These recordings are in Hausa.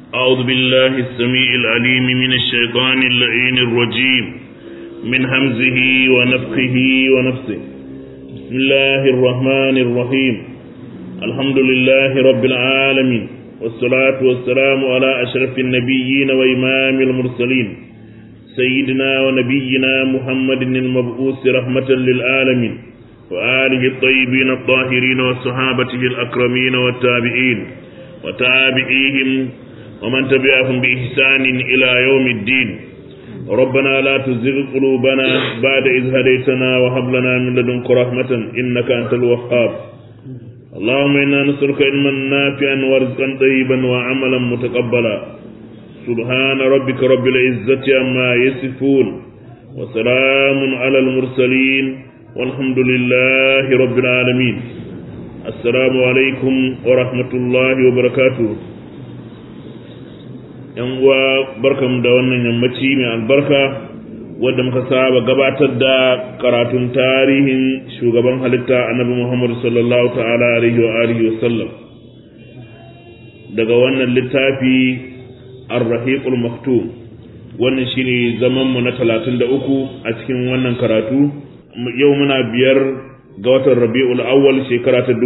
أعوذ بالله السميع العليم من الشيطان اللعين الرجيم من همزه ونفخه ونفسه بسم الله الرحمن الرحيم الحمد لله رب العالمين والصلاة والسلام على أشرف النبيين وإمام المرسلين سيدنا ونبينا محمد المبعوث رحمة للعالمين وآله الطيبين الطاهرين وصحابته الأكرمين والتابعين وتابعيهم ومن تبعهم بإحسان إلى يوم الدين ربنا لا تزغ قلوبنا بعد إذ هديتنا وهب لنا من لدنك رحمة إنك أنت الوهاب اللهم إنا نسألك علما نافعا ورزقا طيبا وعملا متقبلا سبحان ربك رب العزة عما يصفون وسلام على المرسلين والحمد لله رب العالمين السلام عليكم ورحمة الله وبركاته yan uwa barkamu da wannan yammaci mai albarka wadda muka saba gabatar da karatun tarihin shugaban halitta annabi Muhammad sallallahu ta'ala alaihi wa alihi wa sallam daga wannan littafi ar-rahiqul maktum wannan shine zaman mu na 33 a cikin wannan karatu yau muna biyar ga watan Rabiul Awwal shekara ta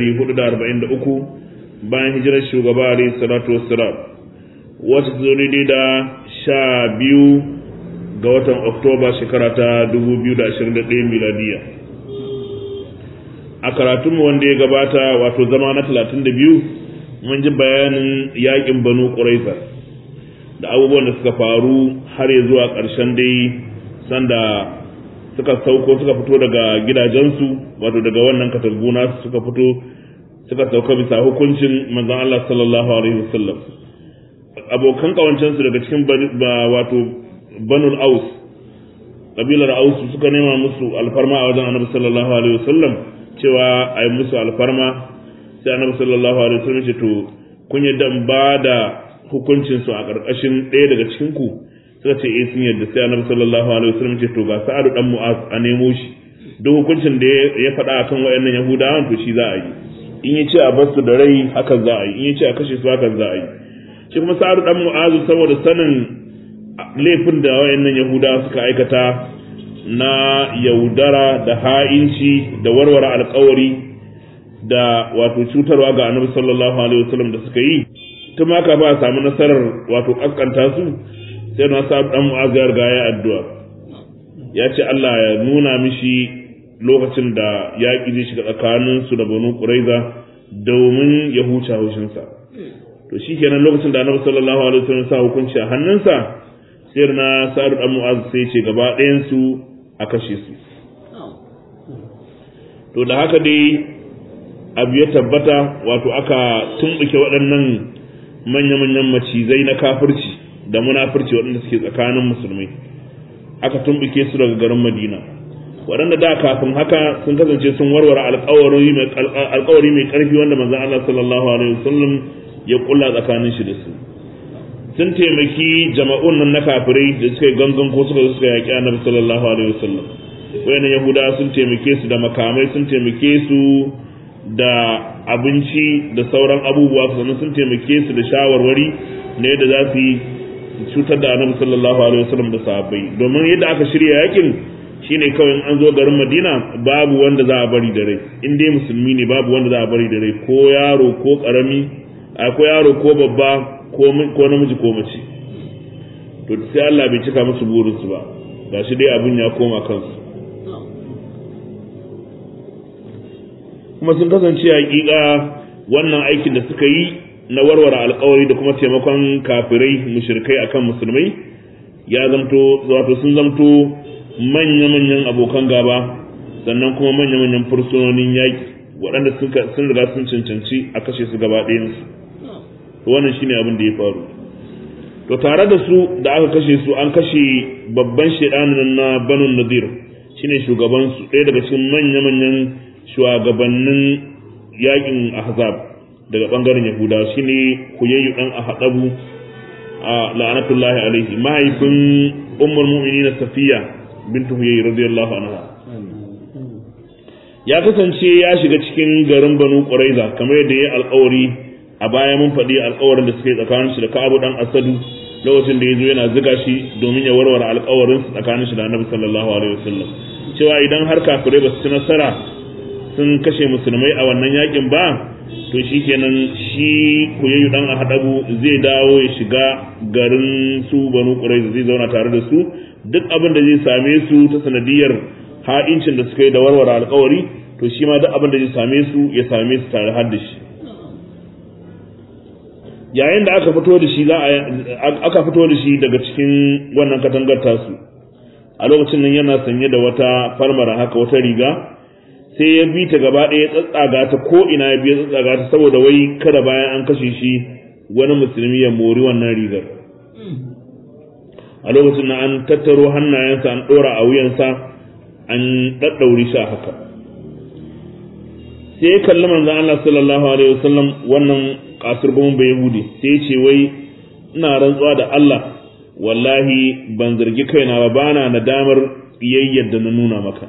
1443 bayan hijirar shugaba alaihi salatu wassalam wata daidai da sha biyu ga watan oktoba shekara ta 2021 miladiya a karatunmu wanda ya gabata wato zama na 32 mun ji bayanin yakin banu ƙuraiza da abubuwan da suka faru har ya zuwa ƙarshen dai sanda suka sauko suka fito daga gidajensu wato daga wannan katanguna suka fito suka sauka bisa hukuncin manzon Allah sallallahu alaihi wasallam abokan kawancensu daga cikin wato banul aus kabilar aus suka nema musu alfarma a wajen annabi sallallahu alaihi wasallam cewa a yi musu alfarma sai annabi sallallahu alaihi wasallam ce to kun yadda ba da hukuncin su a karkashin ɗaya daga cikin ku suka ce eh sun yadda sai annabi sallallahu alaihi wasallam ce to ga sa'adu dan mu'az a nemo shi duk hukuncin da ya faɗa akan wayannan yahudawan to shi za a yi in ya ce a basu da rai hakan za a yi in ya ce a kashe su hakan za a yi shi kuma sa'adu dan mu'azu saboda sanin laifin da wayannan yahuda suka aikata na yaudara da ha'inci da warware alkawari da wato cutarwa ga annabi sallallahu alaihi wasallam da suka yi tun ma ka ba a samu nasarar wato kaskanta su sai na sa'adu dan mu'azu ya riga ya addu'a ya ce Allah ya nuna mishi lokacin da yaƙi zai shiga tsakaninsu da banu ƙuraiza domin ya huce haushinsa to shi kenan lokacin da annabi sallallahu alaihi wasallam sa hukunci a hannunsa sai na sa'ad dan mu'az sai ce gaba ɗayan su a kashe su to da haka dai abu ya tabbata wato aka tumbuke waɗannan manya-manyan macizai na kafirci da munafurci waɗanda suke tsakanin musulmai aka tumbuke su daga garin madina waɗanda da kafin haka sun kasance sun warware alkawari mai ƙarfi wanda manzon Allah sallallahu alaihi wasallam ya kulla tsakanin shi da su sun taimaki jama'un nan na kafirai da suka yi gangan ko suka suka yaƙi annabi sallallahu alaihi wasallam wayannan yahudawa sun taimake su da makamai sun taimake su da abinci da sauran abubuwa sannan sun taimake su da shawarwari na yadda za su yi cutar da annabi sallallahu alaihi wasallam da sahabbai domin yadda aka shirya yakin shine kawai an zo garin Madina babu wanda za a bari da rai in dai musulmi ne babu wanda za a bari da rai ko yaro ko karami akwai yaro ko babba ko namiji ko mace to sai Allah bai cika musu burinsu ba gashi dai abin ya koma kansu kuma sun kasance hakika wannan aikin da suka yi na warware alkawari da kuma taimakon kafirai mushrikai akan musulmai ya zamto wato sun zamto manya-manyan abokan gaba sannan kuma manya-manyan fursunonin yaƙi waɗanda sun riga sun cancanci a kashe su gaba ɗayansu wannan shine abin da ya faru to tare da su da aka kashe su an kashe babban shedanin na banu nadir shine shugaban su ɗaya daga cikin manya-manyan shugabannin yakin ahzab daga bangaren yahuda shine huyayyu dan ahadabu a la'anatullahi alaihi mahaifin ummul mu'minin safiya bintu huyayyu radiyallahu anha ya kasance ya shiga cikin garin banu quraiza kamar yadda ya alƙawari a a baya mun faɗi alƙawarin da suke tsakanin shi da Ka'abu dan Asadu lokacin da yazo yana ziga shi domin ya warware alƙawarin su tsakanin shi da Annabi sallallahu alaihi wasallam cewa idan har kafirai ba su ci nasara sun kashe musulmai a wannan yakin ba to shikenan shi kuyayyu dan ahadabu zai dawo ya shiga garin su banu quraiza zai zauna tare da su duk abin da zai same su ta sanadiyar ha'incin da suka yi da warware alƙawari to shi ma duk abin da zai same su ya same su tare har da shi yayin da aka fito da shi za aka fito da shi daga cikin wannan katangar tasu a lokacin nan yana sanye da wata farmara haka wata riga sai ya bi ta gaba ɗaya tsatsaga ta ko ina ya biya tsatsaga ta saboda wai kada bayan an kashe shi wani musulmi ya mori wannan rigar a lokacin nan an tattaro hannayensa an ɗora a wuyansa an ɗaɗɗauri shi a haka sai ya kalli manzon Allah sallallahu alaihi wasallam wannan kasar gumin bai yahudi sai ya ce wai ina rantsuwa da Allah wallahi ban zargi kaina ba bana nadamar yayyar da na nuna maka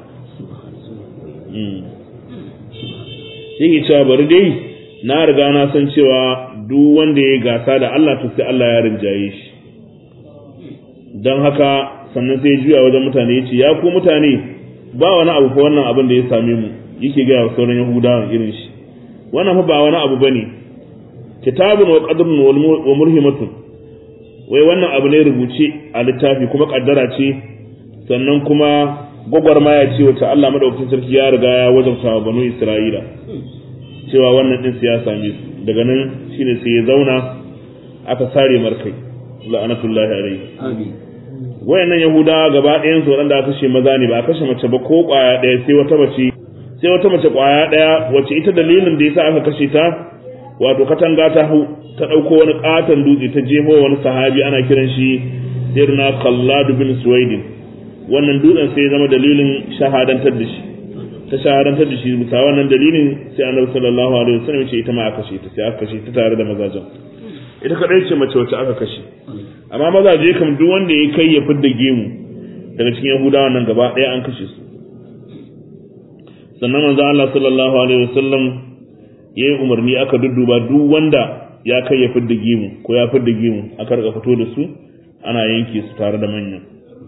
yake cewa bari dai na riga na san cewa duk wanda ya gasa da Allah to sai Allah ya rinjaye shi don haka sannan sai juya wajen mutane ya ce ya ku mutane ba wani abu fa wannan abin da ya same mu yake gaya wa sauran yahudawan irin shi wannan fa ba wani abu bane kitabun wa qadrun wa murhimatun wai wannan abu ne rubuce a littafi kuma kaddara ce sannan kuma gwagwarmaya ce wacce Allah madaukakin sarki ya riga ya wajabta wa banu Isra'ila cewa wannan din ya same su daga nan shine sai ya zauna aka sare markai la'anatullahi alaihi amin wayannan yahudawa gaba ɗayan su waɗanda aka kashe maza ne ba a kashe mace ba ko ƙwaya ɗaya sai wata mace sai wata mace ƙwaya ɗaya wacce ita dalilin da yasa aka kashe ta wato katanga ta hau ta ɗauko wani ƙaton dutse ta jefo wani sahabi ana kiran shi sirna kalladu bin suwaidin wannan dutsen sai ya zama dalilin shahadantar da shi ta shahadantar da shi bisa wannan dalilin sai annabi sallallahu alaihi wasallam ya ce ita ma aka kashe ta sai aka kashe ta tare da mazajen ita kadai ce mace wacce aka kashe amma mazaje kam duk wanda ya kai ya fidda gemu daga cikin yahudawa nan gaba ɗaya an kashe su sannan manzo Allah sallallahu alaihi wasallam ya yi umarni aka dudduba duk wanda ya kai ya fidda gemu ko ya fidda gemu aka rika fito da su ana yanke su tare da manyan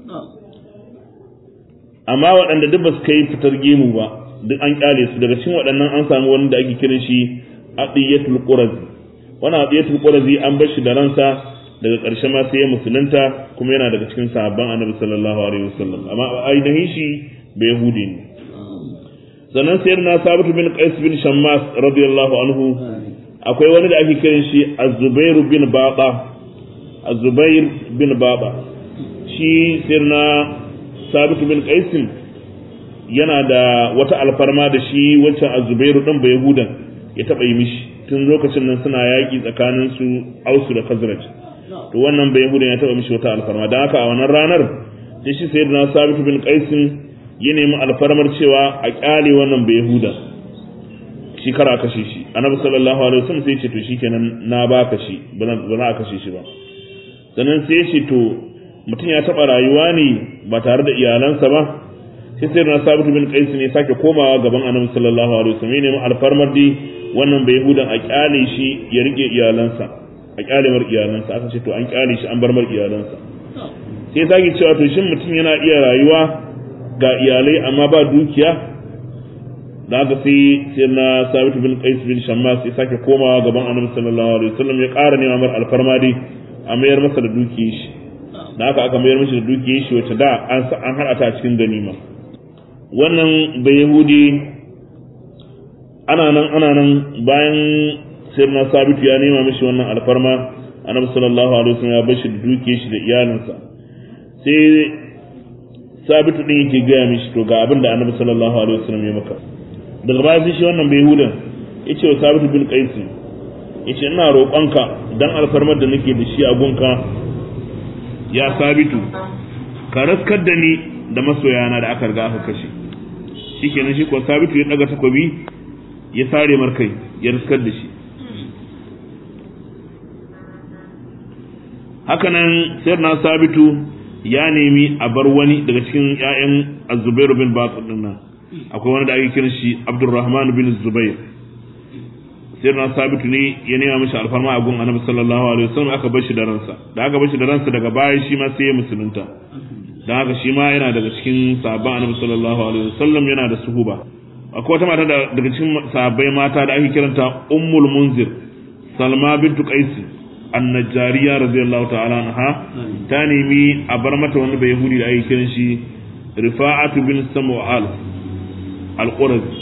amma waɗanda duk ba su kai fitar gemu ba duk an kyale su daga cikin waɗannan an samu wani da ake kiran shi adiyatul qurazi wannan adiyatul qurazi an bar shi da ransa daga ƙarshe ma sai ya musulunta kuma yana daga cikin sahabban annabi sallallahu alaihi wasallam amma ainihin shi bai yahudi ne sannan sayar na sabitu bin qais bin shammas radiyallahu anhu akwai wani da ake kiran shi az-zubair bin baba az-zubair bin baba shi sayar na sabitu bin qais yana da wata alfarma da shi wancan az-zubairu din bai yahudan ya taba yi mishi tun lokacin nan suna yaƙi tsakanin su ausu da khazraj to wannan bai yahudan ya taba mishi wata alfarma dan haka a wannan ranar sai shi sayyidina sabitu bin qais ya nemi alfarmar cewa a kyale wannan bai yahuda shi kara kashe shi annabi sallallahu alaihi wasallam sai ya ce to shikenan na baka shi ba za a kashe shi ba sannan sai ya ce to mutum ya taba rayuwa ne ba tare da iyalansa ba sai sai na sabitu bin qais ne sake komawa gaban annabi sallallahu alaihi wasallam ya nemi alfarmar di wannan bai yahudan a kyale shi ya rike iyalansa a kyale mar iyalansa aka ce to an kyale shi an bar mar iyalansa sai sake cewa to shin mutum yana iya rayuwa ga iyalai amma ba dukiya da aka sai sai na sabitu bin qais bin shammas ya sake komawa gaban annabi sallallahu alaihi wasallam ya ƙara nema mar alfarma dai a mayar masa da dukiyar shi da aka aka mayar mishi da dukiyar shi wacce da an an hada ta cikin ganima wannan bai yahudi ana nan ana nan bayan sai na sabitu ya nema mishi wannan alfarma annabi sallallahu alaihi wasallam ya bar shi da dukiyar shi da iyalinsa sai sabitu din yake gaya mishi to ga abin da annabi sallallahu alaihi wasallam ya maka daga baya sai shi wannan bai hudan yace wa sabitu bin qais yace ina roƙonka dan alfarmar da nake da shi a gunka ya sabitu ka raskar da ni da masoyana da aka riga aka kashe shikenan shi ko sabitu ya daga takobi ya sare markai ya raskar da shi hakanan sayyidina sabitu ya nemi a bar wani daga cikin ‘ya'yan azubairu bin baƙar nan akwai wani da ake kiran shi abdurrahman bin zubair sai na sabitu ne ya nema mishi alfarma a gun annabi sallallahu alaihi wasallam aka bar shi da ransa da aka bar shi da ransa daga baya shi ma sai ya musulunta dan haka shi ma yana daga cikin sahabban annabi sallallahu alaihi wasallam yana da suhuba akwai wata mata daga cikin sahabbai mata da ake kiranta ummul munzir salma bintu qais annajariya radiyallahu ta'ala anha ta nemi a bar mata wani bai yahudi da ake kiran shi rifa'atu bin samu'al al-qurazi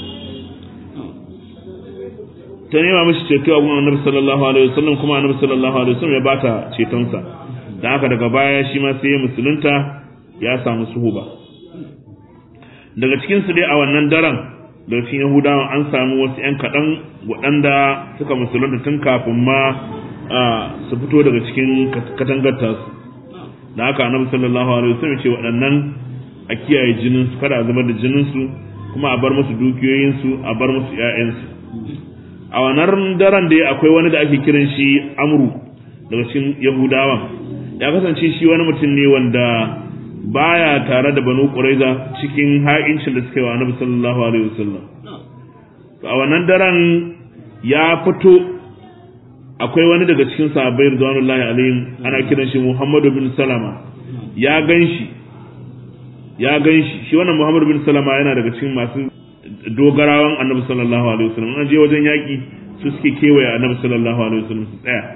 ta nema mishi ceto a gun annabi sallallahu alaihi wasallam kuma annabi sallallahu alaihi wasallam ya bata cetonsa dan haka daga baya shi ma sai ya musulunta ya samu suhuba daga cikin su dai a wannan daren da cikin yahudawa an samu wasu yan kaɗan waɗanda suka musulunta tun kafin ma su fito daga cikin katangar tasu da haka annabi sallallahu alaihi wasallam ce waɗannan a kiyaye jinin su kada a zubar da jinin su kuma a bar musu dukiyoyin su a bar musu ƴaƴan su a wannan daren da akwai wani da ake kiran shi amru daga cikin yahudawan ya kasance shi wani mutum ne wanda baya tare da banu quraiza cikin ha'incin da suka yi wa annabi sallallahu alaihi wasallam a wannan daren ya fito akwai wani daga cikin sahabbai ridwanullahi alaihim ana kiran shi Muhammadu bin Salama ya ganshi ya ganshi shi wannan Muhammadu bin Salama yana daga cikin masu dogarawan Annabi sallallahu alaihi wasallam an je wajen yaki su suke kewaye Annabi sallallahu alaihi wasallam su tsaya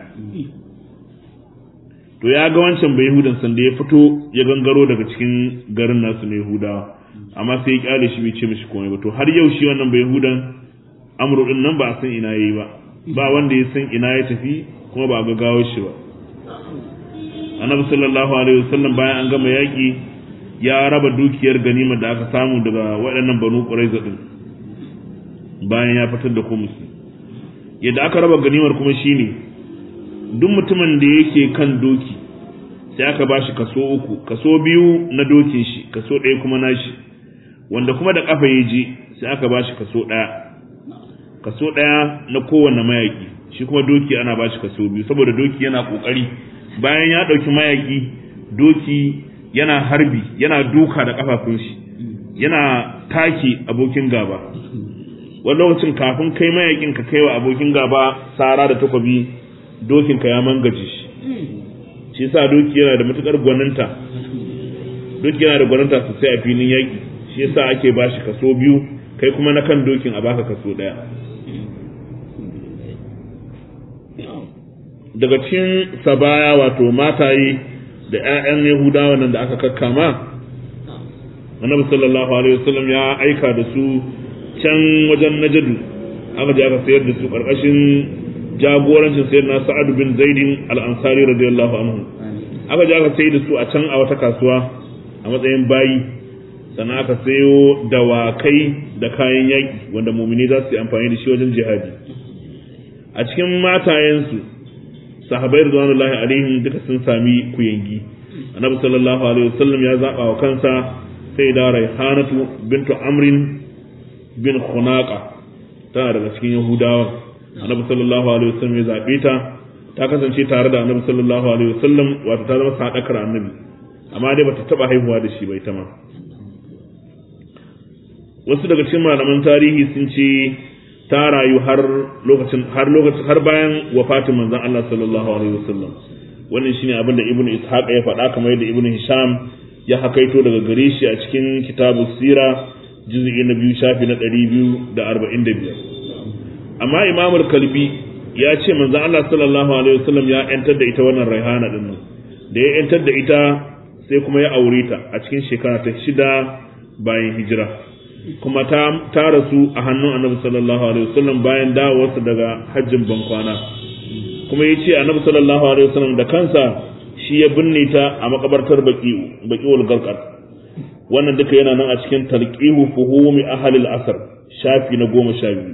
to ya ga wancan bai Yahudan san da ya fito ya gangaro daga cikin garin nasu na Yahudawa amma sai ya kyale shi bai ce mishi komai ba to har yau shi wannan bai Yahudan amru din nan ba a san ina yayi ba ba wanda ya san ina ya tafi kuma ba ga gawar shi ba annabi sallallahu alaihi wasallam bayan an gama yaki ya raba dukiyar ganima da aka samu daga waɗannan banu quraiza din bayan ya fitar da kumusi yadda aka raba ganimar kuma shine duk mutumin da yake kan doki sai aka bashi kaso uku kaso biyu na dokin shi kaso ɗaya kuma nashi wanda kuma da kafa ya je sai aka bashi kaso ɗaya kaso ɗaya na kowane mayaki shi kuma doki ana ba shi kaso biyu saboda doki yana ƙoƙari bayan ya ɗauki mayaki doki yana harbi yana duka da ƙafafun shi yana take abokin gaba wani lokacin kafin kai mayakin ka kai wa abokin gaba sara da takobi dokin ka ya mangaje shi shi sa doki yana da matukar gwaninta doki yana da gwaninta sosai a filin yaƙi shi yasa ake ba shi kaso biyu kai kuma na kan dokin a baka kaso ɗaya daga cikin sabaya wato mataye da 'ya'yan yahudawa nan da aka kakkama annabi sallallahu alaihi wasallam ya aika da su can wajen najadu aka je aka sayar da su karkashin jagorancin sayar na sa'ad bin zaidin al-ansari radiyallahu anhu aka je aka sayar da su a can a wata kasuwa a matsayin bayi sannan aka sayo dawakai da kayan yaƙi wanda mumini za su yi amfani da shi wajen jihadi a cikin matayensu sahabai ridwanullahi alaihim duka sun sami kuyangi annabi sallallahu alaihi wasallam ya zaba wa kansa sai da raihanatu bintu amrin bin khunaqa tana daga cikin yahudawa annabi sallallahu alaihi wasallam ya zabe ta ta kasance tare da annabi sallallahu alaihi wasallam wato ta zama sadakar annabi amma dai bata taba haihuwa da shi bai ta ma wasu daga cikin malaman tarihi sun ce ta rayu har lokacin har lokacin har bayan wafatin manzon Allah sallallahu alaihi wasallam wannan shine abin da ibnu ishaq ya faɗa kamar yadda ibnu hisham ya hakaito daga gare shi a cikin kitabu sira juz'i na biyu shafi na ɗari biyu da arba'in da biyar amma imamul kalbi ya ce manzon Allah sallallahu alaihi wasallam ya yantar da ita wannan raihana din nan da ya yantar da ita sai kuma ya aure ta a cikin shekara ta shida bayan hijira kuma ta ta rasu a hannun annabi sallallahu alaihi wasallam bayan dawowarsa daga hajjin bankwana kuma ya ce annabi sallallahu alaihi wasallam da kansa shi ya binne ta a makabartar baki bakiul garqar wannan duka yana nan a cikin talqihu fuhumi ahlil asr shafi na goma sha biyu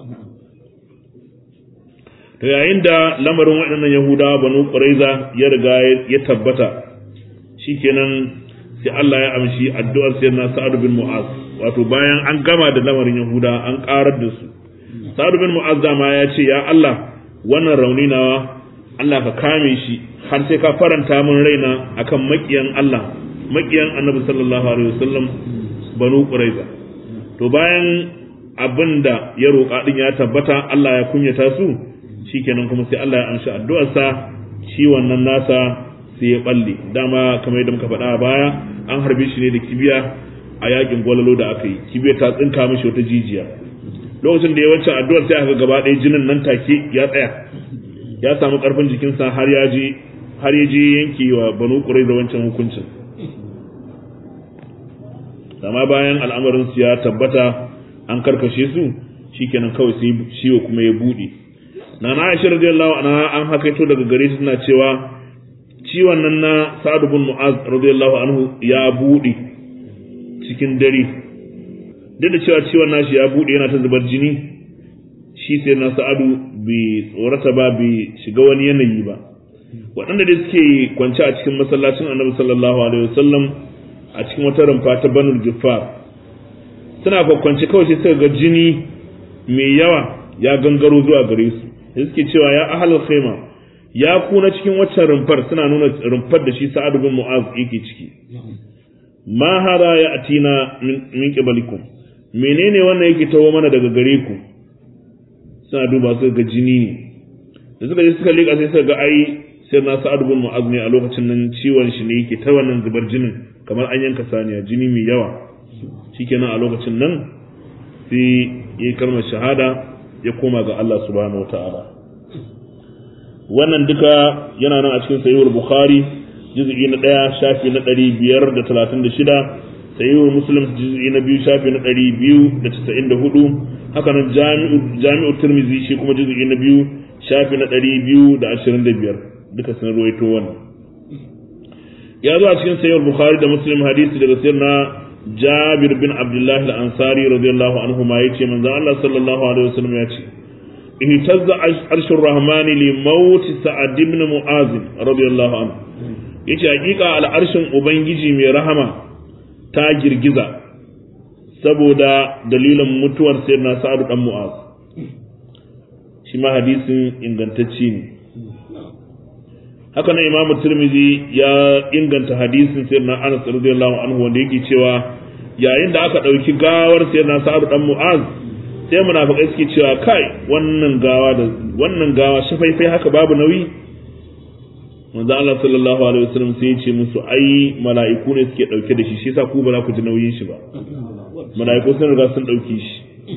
to yayin da lamarin waɗannan yahudawa banu quraiza ya riga ya tabbata shikenan sai Allah ya amshi addu'ar sayyidina sa'ad bin mu'az wato bayan an gama da lamarin yahuda an karar da su sa'ad bin mu'az ma ya ce ya Allah wannan rauni nawa Allah ka kame shi har sai ka faranta min raina akan makiyan Allah makiyan annabi sallallahu alaihi wasallam banu quraiza to bayan abin da ya roƙa din ya tabbata Allah ya kunyata su shikenan kuma sai Allah ya amshi addu'arsa shi wannan nasa sai ya balle dama kamar yadda muka faɗa a baya an harbe shi ne da kibiya a yakin gwalalo da aka yi kibiya ta tsinka mishi wata jijiya lokacin da ya wacce addu'ar sai aka gaba ɗaya jinin nan take ya tsaya ya samu ƙarfin jikinsa har ya je har ya je yanke wa banu ƙurai da wancan hukuncin amma bayan al'amarin su ya tabbata an karkashe su shikenan kawai sai ciwo kuma ya buɗe na na aisha radiyallahu anha an hakaito daga gare su suna cewa ciwon nan na sa'ad bin mu'az radiyallahu anhu ya buɗe cikin dare duk da cewa ciwon nashi ya buɗe yana ta zubar jini shi sai na sa'adu bai tsorata ba bai shiga wani yanayi ba waɗanda da suke kwance a cikin masallacin annabi sallallahu alaihi wasallam a cikin wata rumfa ta banul giffar suna kwakwance kawai sai suka ga jini mai yawa ya gangaro zuwa gare su sai suke cewa ya ahlul khaima ya kuna cikin waccan rumfar suna nuna rumfar da shi sa'ad bin mu'az yake ciki ma hada ya atina min qibalikum menene wannan yake tawo mana daga gare ku suna duba su ga jini ne da suka je suka leka sai suka ga ai sai na sa'ad bin mu'az ne a lokacin nan ciwon shi ne yake ta wannan zubar jinin kamar an yanka saniya jini mai yawa shikenan a lokacin nan sai yi kalmar shahada ya koma ga Allah subhanahu wataala wannan duka yana nan a cikin sahihul bukhari juz'i na ɗaya shafi na ɗari biyar da talatin da shida sahihul muslim juz'i na biyu shafi na ɗari biyu da casa'in da hudu haka nan jami'u tirmizi shi kuma juz'i na biyu shafi na ɗari biyu da ashirin da biyar duka sun ruwaito wannan ya zo a cikin sahihul bukhari da muslim hadisi daga sayyidina jabir bin abdullahi al-ansari radiyallahu anhu ma yace manzon Allah sallallahu alaihi wasallam ya ce ihtazza arshur rahmani li maut sa'ad ibn mu'az radiyallahu anhu yace hakika al'arshin ubangiji mai rahama ta girgiza saboda dalilin mutuwar sayyidina sa'ad dan mu'az shi ma hadisin ingantacce ne haka nan imamu tirmidhi ya inganta hadisin sayyidina anas radiyallahu anhu wanda yake cewa yayin da aka dauki gawar sayyidina sa'ad dan mu'az sai munafikai suke cewa kai wannan gawa da wannan gawa shafaifai haka babu nauyi manzo Allah sallallahu alaihi wasallam sai ya ce musu ai mala'iku ne suke dauke da shi shi yasa ku ba za ku ji nauyin shi ba mala'iku sun riga sun dauke shi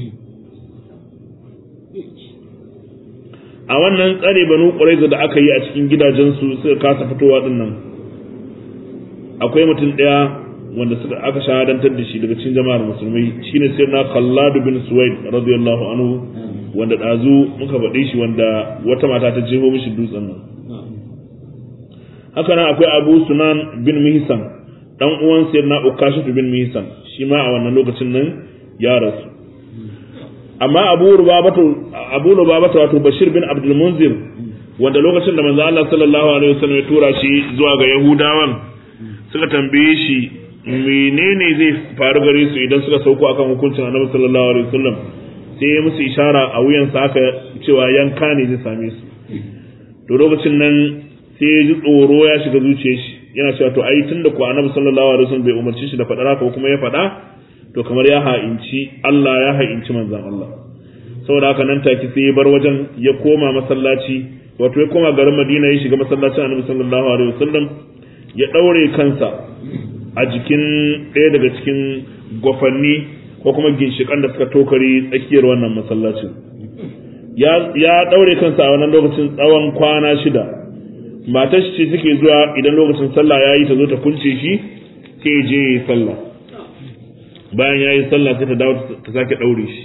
a wannan tsare banu quraiza da aka yi a cikin gidajensu suka kasa fitowa din nan akwai mutum daya wanda suka aka shahadantar da shi daga cikin jama'ar musulmai shine sayyidina Khallad bin Suwaid radiyallahu anhu wanda dazu muka faɗe shi wanda wata mata ta jeho mishi dutsen nan haka nan akwai Abu Sunan bin Mihsan dan uwan sayyidina Ukashif bin Mihsan shi ma a wannan lokacin nan ya rasu amma Abu Rubabatu Abu Rubabatu wato Bashir bin Abdul Munzir wanda lokacin da manzo Allah sallallahu alaihi wasallam ya tura shi zuwa ga Yahudawan suka tambaye shi menene zai faru gare su idan suka sauko akan hukuncin Annabi sallallahu alaihi wasallam sai ya musu ishara a wuyansa haka cewa yanka ne zai same su to lokacin nan sai ya ji tsoro ya shiga zuciyar shi yana cewa to ai tunda ko Annabi sallallahu alaihi wasallam bai umarci shi da faɗa haka kuma ya faɗa to kamar ya ha'inci Allah ya ha'inci manzon Allah saboda haka nan take sai ya bar wajen ya koma masallaci wato ya koma garin Madina ya shiga masallacin Annabi sallallahu alaihi wasallam ya daure kansa a jikin ɗaya daga cikin gwafanni ko kuma ginshiƙan da suka tokari tsakiyar wannan masallacin ya ɗaure kansa a wannan lokacin tsawon kwana shida matar shi suke zuwa idan lokacin sallah ya yi ta zo ta kunce shi sai je ya yi sallah bayan ya yi sallah sai ta dawo ta sake ɗaure shi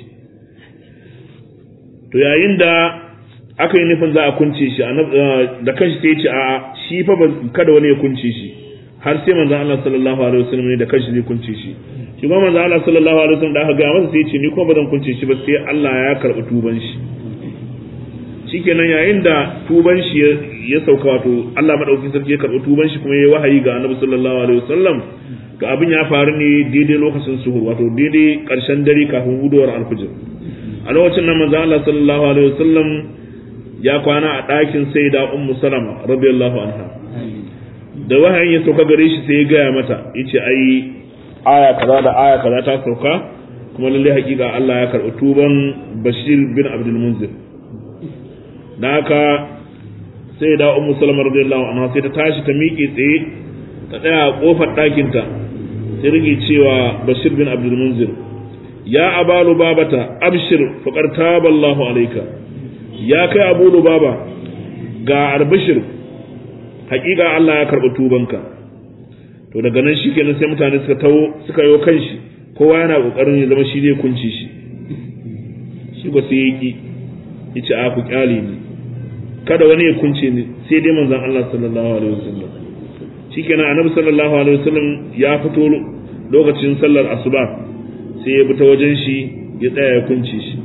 to yayin da aka yi nufin za a kunce shi da kanshi sai ya ce a shi fa kada wani ya kunce shi har sai manzon Allah sallallahu alaihi wasallam ne da kanshi zai kunce shi shi kuma manzon Allah sallallahu alaihi wasallam da aka ga masa sai ya ce ni kuma ba zan kunce shi ba sai Allah ya karɓi tuban shi shikenan yayin da tuban shi ya sauka wato Allah madaukakin sarki ya karɓi tuban shi kuma ya wahayi ga Annabi sallallahu alaihi wasallam to abin ya faru ne daidai lokacin suhur wato daidai ƙarshen dare kafin hudowar alfijir a lokacin nan manzon Allah sallallahu alaihi wasallam ya kwana a ɗakin sayyida ummu salama radiyallahu anha da wahayin ya sauka gare shi sai ya gaya mata yace ai aya kaza da aya kaza ta sauka kuma lalle hakika Allah ya karɓi tuban Bashir bin Abdul Munzir da haka sai da Ummu Salama radiyallahu anha sai ta tashi ta miƙe tsaye ta tsaya a kofar ɗakin ta sai rike cewa Bashir bin Abdul Munzir ya abalu babata abshir faqad taballahu alayka ya kai Abu Lubaba ga albishir hakika Allah ya karɓi tubanka to daga nan shikenan sai mutane suka tawo suka yo kanshi kowa yana kokarin ya zama shi zai kunci shi shi ba sai yaki yace a ku kyale ni kada wani ya kunce ni sai dai manzon Allah sallallahu alaihi wasallam shikenan annabi sallallahu alaihi wasallam ya fito lokacin sallar asuba sai ya bi ta wajen shi ya tsaya ya kunce shi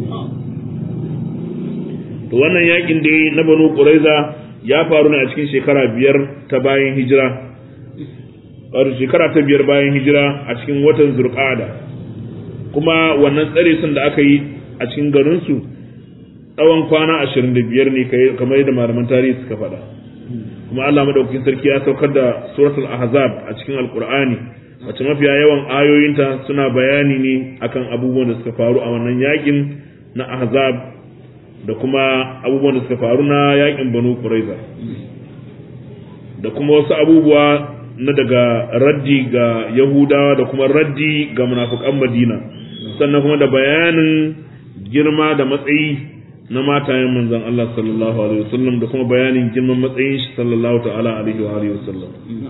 to wannan yakin dai na Banu Quraiza ya faru ne a cikin shekara biyar ta bayan hijira wato shekara ta biyar bayan hijira a cikin watan zurqada kuma wannan tsare sun da aka yi a cikin garinsu tsawon kwana ashirin da biyar ne kamar yadda malaman tarihi suka faɗa kuma Allah madaukakin sarki ya saukar da suratul ahzab a cikin alqur'ani wacce mafiya yawan ayoyinta suna bayani ne akan abubuwan da suka faru a wannan yakin na ahzab da kuma abubuwan da suka faru na yakin banu quraiza da kuma wasu abubuwa na daga raddi ga Yahudawa da kuma raddi ga munafukan Madina sannan kuma da bayanin girma da matsayi na matayen manzon Allah sallallahu alaihi wasallam da kuma bayanin girman matsayin shi sallallahu ta'ala alaihi wa alihi wasallam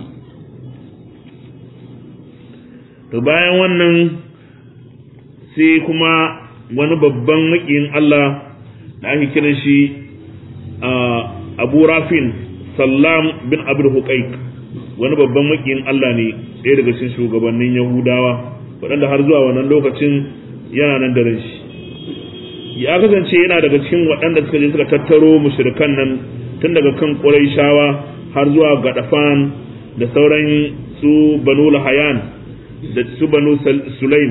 to bayan wannan sai kuma wani babban makiyin Allah da ake kiran shi Abu Rafin Sallam bin Abdul Huqaiq wani babban makiyin Allah ne ɗaya daga cikin shugabannin Yahudawa waɗanda har zuwa wannan lokacin yana nan da shi ya kasance yana daga cikin waɗanda suka je suka tattaro mushrikan nan tun daga kan Qurayshawa har zuwa Gadafan da sauran su Banu Lahayan da su Banu Sulaim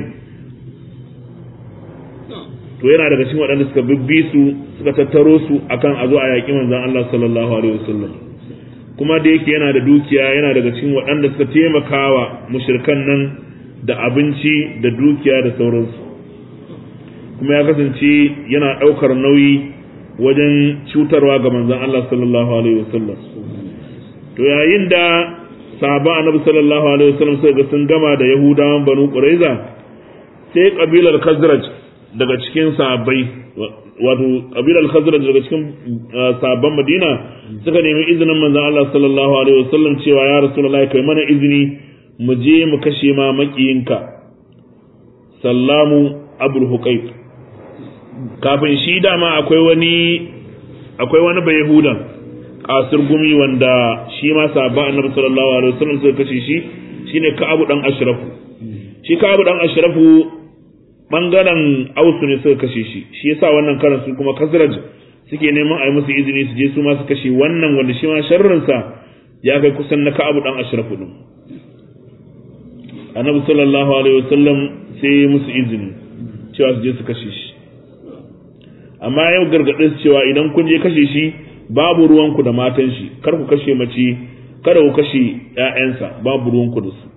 to yana daga cikin waɗanda suka bibbi su suka tattaro su akan a zo a yaƙi manzon Allah sallallahu alaihi wasallam kuma da yake yana da dukiya yana daga cikin waɗanda suka taimakawa mushrikan nan da abinci da dukiya da sauransu kuma ya kasance yana ɗaukar nauyi wajen cutarwa ga manzon Allah sallallahu alaihi wasallam to yayin da sahaba annabi sallallahu alaihi wasallam sai ga sun gama da yahudawan banu quraiza sai kabilar khazraj daga cikin sahabbai wato kabilar khazraj daga cikin sahabban madina suka nemi izinin manzon Allah sallallahu alaihi wasallam cewa ya rasulullahi kai mana izini mu je mu kashe ma makiyinka sallamu abul huqayq kafin shi dama akwai wani akwai wani bai yahudan kasir gumi wanda shi ma sahabban annabi sallallahu alaihi wasallam suka kashe shi shine ka'abu dan ashrafu shi ka'abu dan ashrafu bangaren ausu ne suka kashe shi shi yasa wannan karan su kuma kasraj suke neman a yi musu izini su je su ma su kashe wannan wanda shi ma sharrinsa ya kai kusan na ka'abu dan ashrafu din annabi sallallahu alaihi wasallam sai ya musu izini cewa su je su kashe shi amma yau gargaɗin su cewa idan kun je kashe shi babu ruwanku da matan shi kar ku kashe mace kada ku kashe ƴaƴansa babu ruwanku da su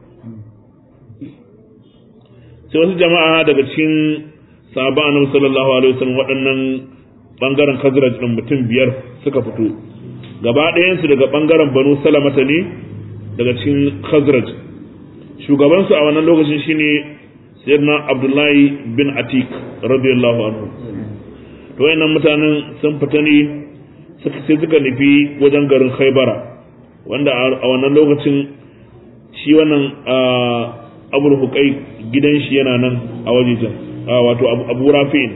sai wasu jama'a daga cikin sahabban annabi sallallahu alaihi wasallam waɗannan bangaren kazraj din mutum biyar suka fito gaba ɗayansu daga bangaren banu salamata ne daga cikin khazraj shugabansu a wannan lokacin shine sayyidina abdullahi bin atik radiyallahu anhu to wayannan mutanen sun fita ne suka sai suka nufi wajen garin khaybara wanda a wannan lokacin shi wannan abul hukai gidan shi yana nan a wajejen wato abu rafi'in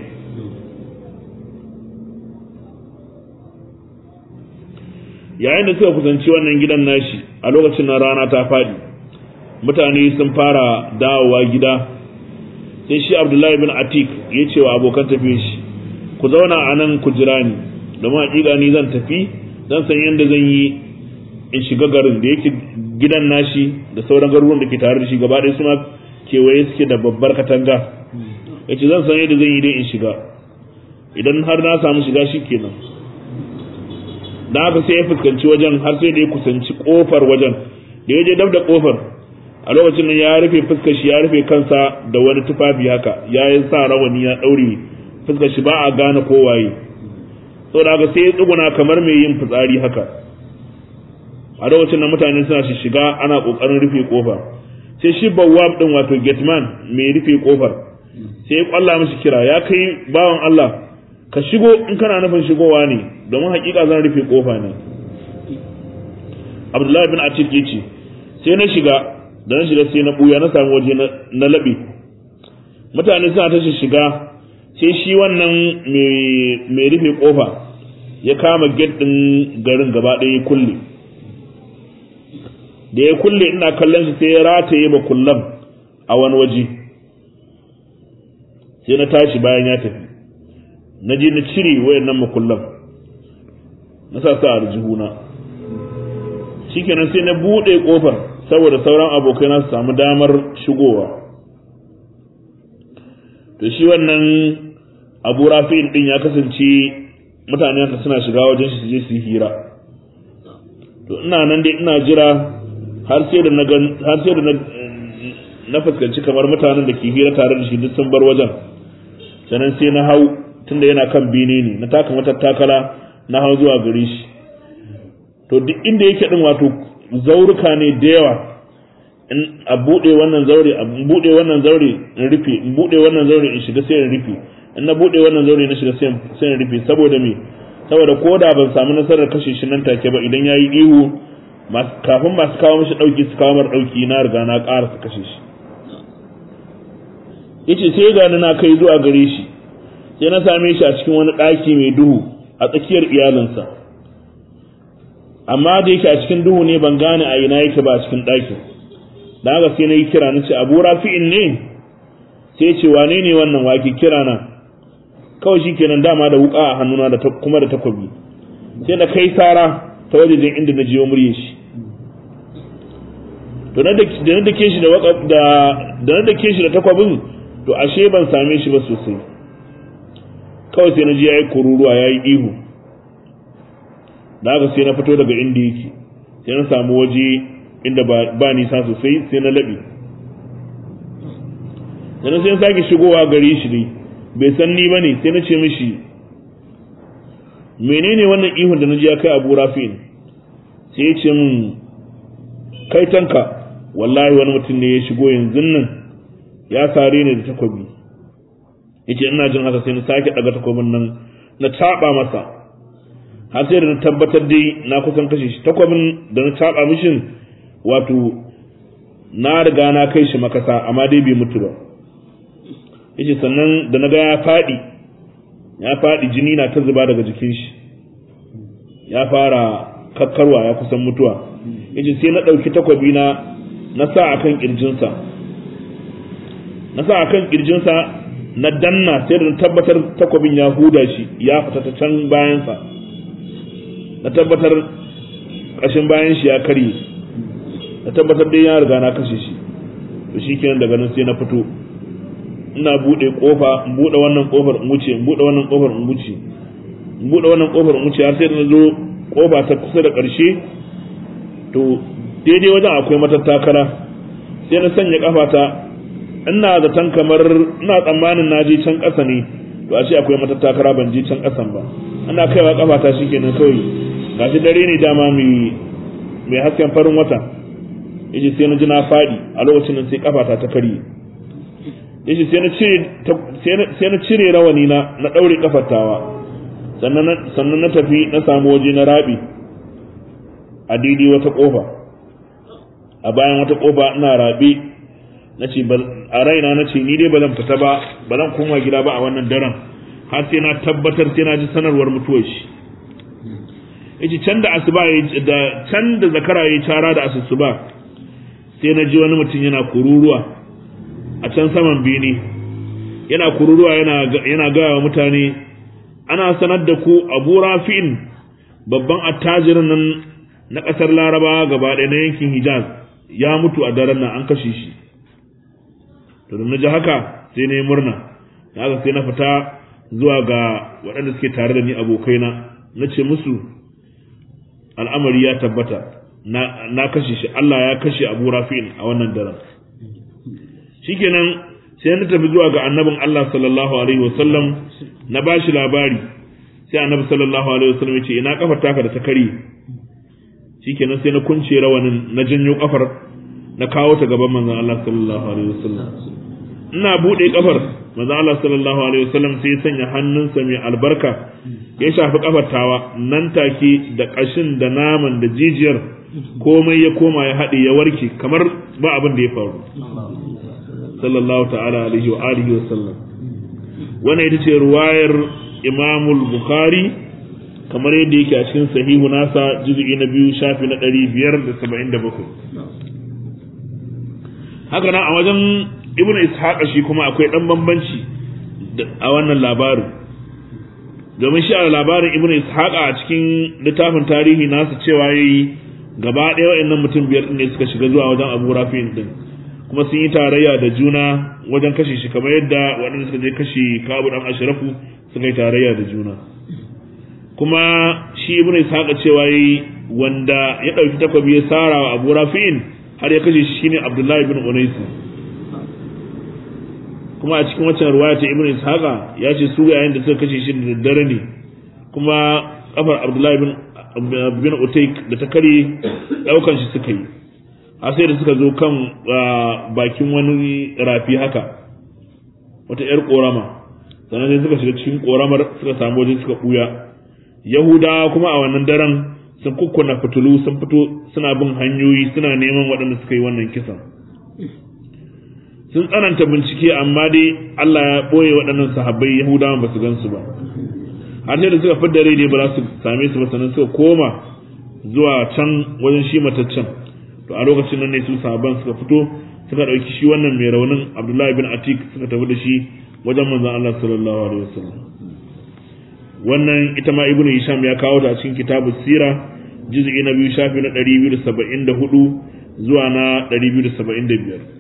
yayin da suka kusanci wannan gidan nashi a lokacin na rana ta faɗi mutane sun fara dawowa gida sai shi abdullahi bin atik ya ce wa abokan tafiye shi ku zauna a nan ku jira ni domin hakika ni zan tafi zan san yadda zan yi in shiga garin da yake gidan nashi da sauran garuruwan da ke tare da shi gaba ɗaya suna kewaye suke da babbar katanga ya ce zan san yadda zan yi dai in shiga idan har na samu shiga shi kenan da haka sai ya fuskanci wajen har sai da ya kusanci kofar wajen da ya je dab da kofar a lokacin nan ya rufe fuskar shi ya rufe kansa da wani tufafi haka ya yi sa rawani ya ɗaure fuskar shi ba a gane kowaye saboda haka sai ya tsuguna kamar mai yin fitsari haka a lokacin nan mutane suna shi shiga ana ƙoƙarin rufe ƙofa sai shi bawwab din wato gateman mai rufe ƙofar sai ya kwalla mishi kira ya kai bawan Allah ka shigo in kana nufin shigowa ne domin hakika zan rufe ƙofa ne Abdullahi bin Atik ya ce sai na shiga da na shiga sai na buya na samu waje na laɓe mutane suna ta shiga sai shi wannan mai rufe kofa ya kama gate din garin gaba ɗaya ya kulle da ya kulle ina kallon shi sai ya rataye ba kullam a wani waje sai na tashi bayan ya tafi na je na cire wayannan makullan na sa sa aljihuna shikenan sai na buɗe ƙofar saboda sauran abokai na su samu damar shigowa to shi wannan abu rafi'in din ya kasance mutane suna shiga wajen shi su je su yi hira to ina nan dai ina jira har sai da na har sai da na fuskanci kamar mutanen da ke hira tare da shi duk sun bar wajen sannan sai na hau tunda yana kan bene ne na taka mata takala na hau zuwa gare shi to duk inda yake din wato zauruka ne da yawa in a bude wannan zaure a bude wannan zaure in rufe in bude wannan zaure in shiga sai in rufe in na bude wannan zaure na shiga sai in rufe saboda me saboda ko da ban samu nasarar kashe shi nan take ba idan yayi ihu kafin masu kawo mishi dauki su kawo mar dauki na riga na ƙara su kashe shi yace sai ga na kai zuwa gare shi sai na same shi a cikin wani ɗaki mai duhu a tsakiyar iyalinsa amma da yake a cikin duhu ne ban gane a ina yake ba a cikin ɗakin da haka sai na yi kira na ce abu rafi'in ne sai ce wane ne wannan wake kira na kawai shi kenan dama da wuka a hannuna da kuma da takwabi sai na kai sara ta wajejen inda na jiyo murye shi to da na dake shi da da na dake shi da takwabin to ashe ban same shi ba sosai kawai sai na ji yayi kururuwa yayi ihu da haka sai na fito daga inda yake sai na samu waje inda ba nisa sosai sai na laɓe sannan sai na sake shigowa gare shi ne bai san ni ba ne sai na ce mishi menene wannan ihun da na ji ya kai abu rafin sai ya ce min kai tanka wallahi wani mutum ne ya shigo yanzu nan ya sare ni da takobi yace ina jin haka sai na sake daga takobin nan na taba masa har sai da na tabbatar dai na kusan kashe shi takwabin da na taba mishin wato na riga na kai shi makasa amma dai bai mutu ba yace sannan da na ga ya faɗi ya faɗi jini na ta zuba daga jikin shi ya fara kakkarwa ya kusan mutuwa yace sai na ɗauki takwabi na na sa akan kirjinsa na sa akan kirjinsa na danna sai da na tabbatar takwabin ya huda shi ya fita ta can bayansa na tabbatar ƙashin bayan shi ya karye na tabbatar dai ya riga na kashe shi to shi kenan daga nan sai na fito ina bude kofa in bude wannan kofar in wuce in bude wannan kofar in wuce in bude wannan kofar in wuce har sai da na zo kofa ta kusa da ƙarshe to daidai wajen akwai matattakala sai na sanya kafata ina zaton kamar ina tsammanin na je can ƙasa ne to a ce akwai matattakala ban je can ƙasan ba ana kaiwa kafata shikenan kawai gashi dare ne dama mai mai hasken farin wata yace sai na ji na fadi a lokacin nan sai kafata ta karye yace sai na cire sai na cire rawani na na daure kafatawa sannan sannan na tafi na samu waje na rabi a daidai wata kofa a bayan wata kofa ina rabe nace a raina nace ni dai ba zan fita ba ba zan koma gida ba a wannan daren har sai na tabbatar sai na ji sanarwar mutuwar shi yace can da asuba da can da zakara yayi cara da asusuba sai na ji wani mutum yana kururuwa a can saman bene yana kururuwa yana yana gaya wa mutane ana sanar da ku Abu Rafi'in babban attajirin nan na ƙasar Laraba gaba ɗaya na yankin Hijaz ya mutu a daren nan an kashe shi to da na ji haka sai na yi murna haka sai na fita zuwa ga waɗanda suke tare da ni abokaina na ce musu al'amari ya tabbata na na kashe shi Allah ya kashe Abu Rafi'in a wannan daren shikenan sai na tafi zuwa ga annabin Allah sallallahu alaihi wasallam na bashi labari sai annabi sallallahu alaihi wasallam ya ce ina kafar taka da ta kare shikenan sai na kunce rawanin na janyo kafar na kawo ta gaban manzon Allah sallallahu alaihi wasallam ina bude kafar manzon Allah sallallahu alaihi wasallam sai ya sanya hannunsa mai albarka ya shafi kafar tawa nan take da kashin da naman da jijiyar komai ya koma ya haɗe ya warke kamar ba abin da ya faru sallallahu ta'ala alaihi wa alihi wa sallam wannan ita ce ruwayar imamul bukhari kamar yadda yake a cikin sahihu nasa juz'i na biyu shafi na ɗari biyar da saba'in da bakwai haka nan a wajen ibn ishaq shi kuma akwai ɗan bambanci a wannan labarin domin shi a labarin ibn ishaq a cikin littafin tarihi nasa cewa yayi gaba ɗaya wa'annan mutum biyar ne suka shiga zuwa wajen abu rafi'in din kuma sun yi tarayya da juna wajen kashe shi kamar yadda waɗanda suka je kashe kabu ɗan ashirafu suka yi tarayya da juna kuma shi ibn ishaqa cewa yi wanda ya ɗauki takwabi ya sara wa abu rafi'in har ya kashe shi shine abdullahi ibn unais kuma a cikin waccan ruwaya ta ibn ishaqa ya ce su yayin da suka kashe shi da daddare ne kuma kafar abdullahi ibn bin utaik da ta kare daukan shi suka yi a sai da suka zo kan bakin wani rafi haka wata yar korama sannan sai suka shiga cikin koramar suka samu waje suka buya yahudawa kuma a wannan daren sun kukkuna fitulu sun fito suna bin hanyoyi suna neman waɗanda suka yi wannan kisan sun tsananta bincike amma dai Allah ya ɓoye waɗannan sahabbai yahudawan ba su gan su ba har sai da suka fidda rai ne ba za su same su ba sannan suka koma zuwa can wajen shi mataccen to a lokacin nan ne su sahabban suka fito suka ɗauki shi wannan mai raunin abdullahi bin atik suka tafi da shi wajen manzon Allah sallallahu alaihi wasallam wannan ita ma ibnu hisham ya kawo ta a cikin kitabus sira juz'i na biyu shafi na 274 zuwa na 275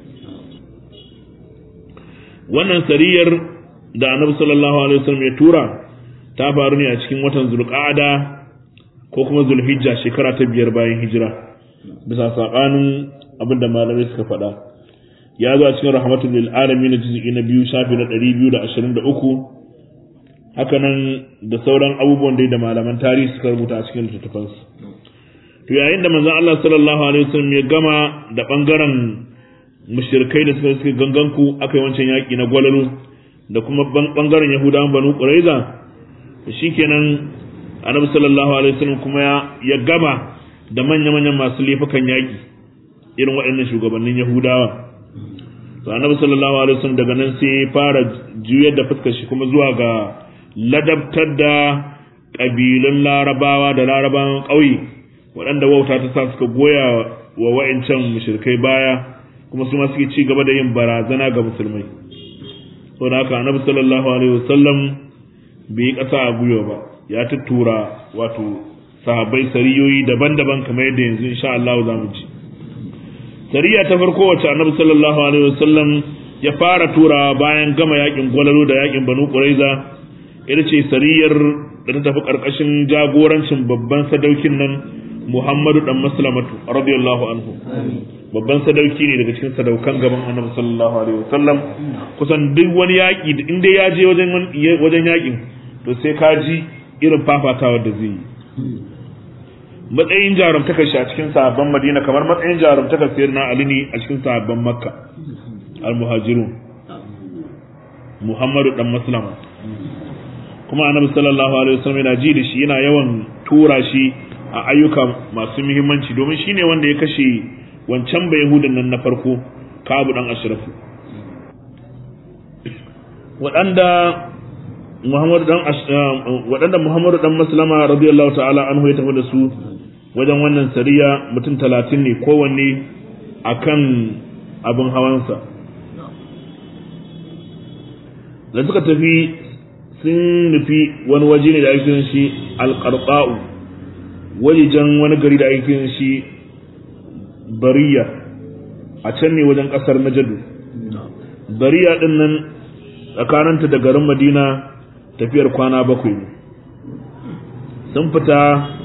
wannan sariyar da annabi sallallahu alaihi wasallam ya tura ta faru ne a cikin watan zulqa'ada ko kuma zulhijja shekara ta biyar bayan hijira bisa sabanin abin da malamai suka faɗa ya zo a cikin rahmatul lil alamin juz'i na biyu shafi na 223 haka nan da sauran abubuwan da malaman tarihi suka rubuta a cikin littattafansu to yayin da manzon Allah sallallahu alaihi wasallam ya gama da bangaren mushrikai da suka suka ganganku aka yi wancan yaki na gwalalo da kuma bangaren yahudawan banu quraiza shikenan annabi sallallahu alaihi wasallam kuma ya gama da manya-manyan masu laifukan yaki irin waɗannan shugabannin yahudawa to annabi sallallahu alaihi wasallam daga nan sai ya fara juyar da fuskar shi kuma zuwa ga ladabtar da ƙabilun larabawa da larabawan ƙauye waɗanda wauta ta sa suka goya wa wa'incan mushrikai baya kuma su ma suke ci gaba da yin barazana ga musulmai saboda haka annabi sallallahu alaihi wasallam bai yi ƙasa a gwiwa ba ya tuttura wato sahabbai sariyoyi daban-daban kamar yadda yanzu insha Allah za mu ci sariya ta farko wacce annabi sallallahu alaihi wasallam ya fara turawa bayan gama yakin gwalalo da yakin banu quraiza ita ce sariyar da ta tafi karkashin jagorancin babban sadaukin nan Muhammadu dan Maslamatu radiyallahu anhu babban sadauki ne daga cikin sadaukan gaban Annabi sallallahu alaihi wasallam kusan duk wani yaki in dai ya je wajen wajen yakin to sai ka ji irin fafatawa da zai yi matsayin jarumtakar shi a cikin sahabban Madina kamar matsayin jarumtakar sayyidina Ali ne a cikin sahabban Makka al-muhajirun Muhammadu dan Maslama kuma Annabi sallallahu alaihi wasallam yana ji da shi yana yawan tura shi a ayyuka masu muhimmanci domin shine wanda ya kashe wancan bai Yahudan nan na farko Kabu dan Ashrafu waɗanda Muhammadu dan waɗanda Muhammadu dan Maslama radiyallahu ta'ala anhu ya tafi da su wajen wannan sariya mutum talatin ne kowanne akan abin hawansa da suka tafi sun nufi wani waje ne da ake shi alƙarƙa'u wajejen wani gari da ake shi bariya a can ne wajen ƙasar najadu bariya ɗin nan tsakaninta da garin madina tafiyar kwana bakwai ne sun fita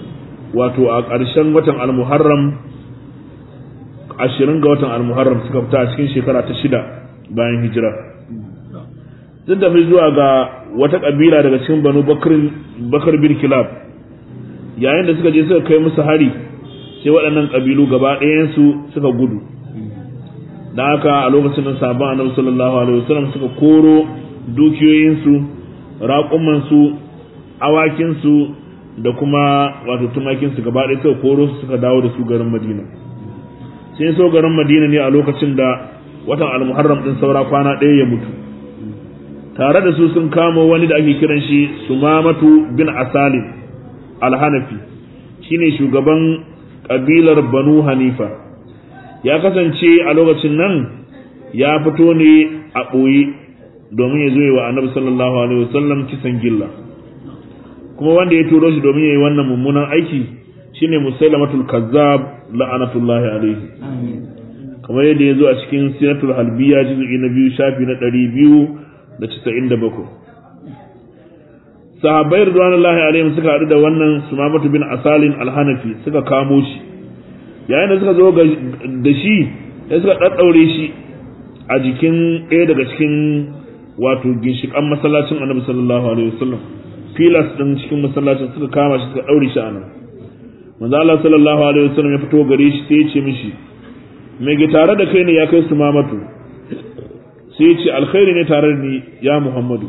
wato a ƙarshen watan al-muharram ashirin ga watan al-muharram suka fita a cikin shekara ta shida bayan hijira sun tafi zuwa ga wata ƙabila daga cikin banu bakar bin kilab yayin da suka je suka kai musu hari sai waɗannan ƙabilu gaba ɗayansu suka gudu da haka a lokacin nan sabon annabi sallallahu alaihi wasallam suka koro dukiyoyinsu raƙumansu awakinsu da kuma wato tumakinsu gaba ɗaya suka koro su suka dawo da su garin madina sai so garin madina ne a lokacin da watan almuharram din saura kwana ɗaya ya mutu tare da su sun kamo wani da ake kiran shi sumamatu bin asalin alhanafi shine shugaban ƙabilar banu hanifa ya kasance a lokacin nan ya fito ne a ɓoye domin ya zo yi wa annabi sallallahu alaihi wasallam kisan gilla kuma wanda ya turo shi domin ya yi wannan mummunan aiki shine musailamatul kazzab la'anatullahi alaihi kamar yadda ya zo a cikin sinatul halbiya juz'i na biyu shafi na ɗari biyu da casa'in da bakwai sahabbai ridwanullahi alaihim suka haɗu da wannan sumamatu bin asalin alhanafi suka kamo shi yayin da suka zo da shi sai suka ɗaɗɗaure shi a jikin ɗaya daga cikin wato ginshiƙan masallacin annabi sallallahu alaihi wasallam filas ɗin cikin masallacin suka kama shi suka ɗaure shi a nan manzo Allah sallallahu alaihi wasallam ya fito gare shi sai ya ce mishi me ke tare da kai ne ya kai su mamatu sai ya ce alkhairi ne tare da ni ya Muhammadu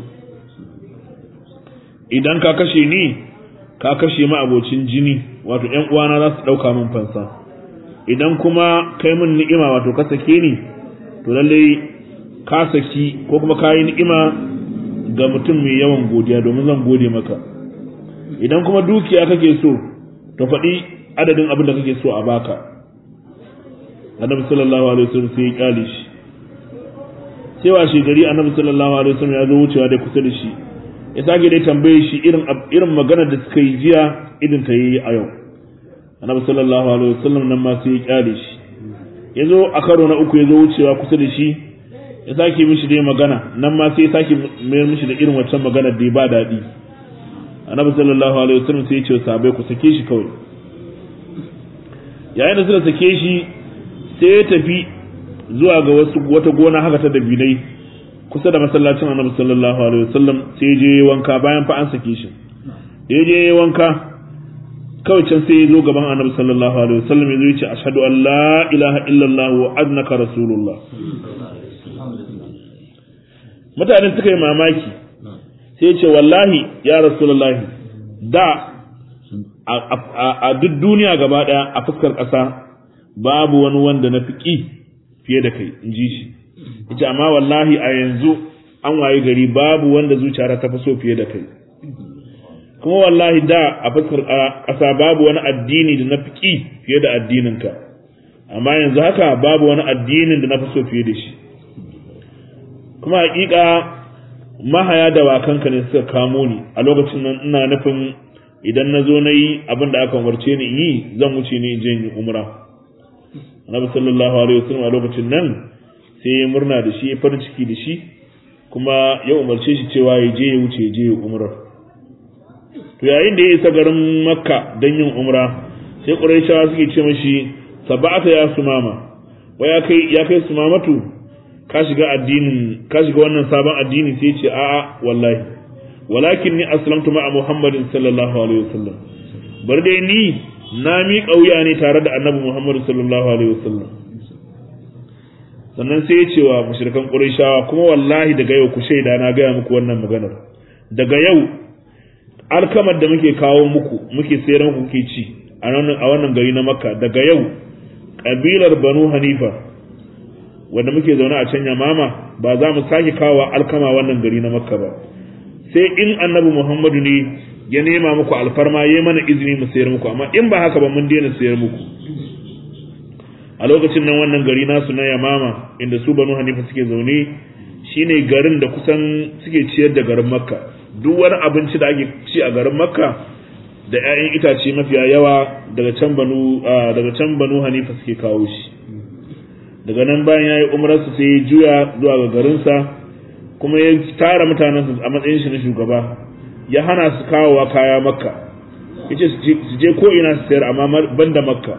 idan ka kashe ni ka kashe ma abocin jini wato ƴan uwana za su ɗauka min fansa idan kuma kai min ni'ima wato ka sake ni to lallai ka saki ko kuma ka yi ni'ima ga mutum mai yawan godiya domin zan gode maka idan kuma dukiya kake so to faɗi adadin abin da kake so a baka annabi sallallahu alaihi wasallam sai ya kyale shi sai wa shi gari annabi sallallahu alaihi wasallam ya zo wucewa da kusa da shi ya sake dai tambaye shi irin irin magana da suka yi jiya irin ta yi a yau annabi sallallahu alaihi wasallam nan ma sai ya kyale shi ya zo a karo na uku ya zo wucewa kusa da shi ya sake mishi dai magana nan ma sai ya sake mayar mishi da irin wancan magana da ba daɗi annabi sallallahu alaihi wasallam sai ya ce sahabbai ku sake shi kawai yayin da suka sake shi sai ya tafi zuwa ga wasu wata gona haka ta dabinai kusa da masallacin annabi sallallahu alaihi wasallam sai je wanka bayan fa an sake shi da je wanka kawai can sai ya zo gaban annabi sallallahu alaihi wasallam ya zo ya ce ashhadu an la ilaha illallah wa annaka rasulullah mutane suka yi mamaki sai ce wallahi ya rasulullahi da a duk duniya gaba daya a fuskar ƙasa babu wani wanda na fiƙi fiye da kai in ji shi yace amma wallahi a yanzu an waye gari babu wanda zuciyara ta fi so fiye da kai kuma wallahi da a fuskar ƙasa babu wani addini da na fiƙi fiye da addininka amma yanzu haka babu wani addinin da na fi so fiye da shi kuma hakika mahaya da wakanka ne suka kamo ni a lokacin nan ina nufin idan na zo na yi abin da aka umarce ni yi zan wuce ni in je yi umra annabi sallallahu alaihi wasallam a lokacin nan sai ya murna da shi ya farin ciki da shi kuma ya umarce shi cewa ya je ya wuce ya je ya umra to yayin da ya isa garin makka don yin umra sai quraishawa suke ce mashi sabata ya sumama wa ya kai ya kai sumamatu ka shiga addinin ka shiga wannan sabon addini sai ce a'a wallahi walakin ni aslamtu ma'a muhammadin sallallahu alaihi wasallam bar dai ni na mi kauya ne tare da annabi muhammad sallallahu alaihi wasallam sannan sai ya ce wa mushrikan qurayshawa kuma wallahi daga yau ku shaida na gaya muku wannan maganar daga yau alkamar da muke kawo muku muke sayar muku kuke ci a wannan gari na makka daga yau kabilar banu hanifa wanda muke zaune a can yamama ba za mu sake kawo alkama wannan gari na makka ba sai in annabi muhammadu ne ya nema muku alfarma ya mana izini mu sayar muku amma in ba haka ba mun daina sayar muku a lokacin nan wannan gari nasu na yamama inda su banu hanifa suke zaune shine garin da kusan suke ciyar da garin makka duk wani abinci da ake ci a garin makka da 'ya'yan itace mafiya yawa daga can banu daga can banu hanifa suke kawo shi daga nan bayan ya yi umararsa sai ya juya zuwa ga garinsa kuma ya tara mutanensa a matsayin shi na shugaba ya hana su kawowa kaya makka yace su je ko ina su sayar amma banda makka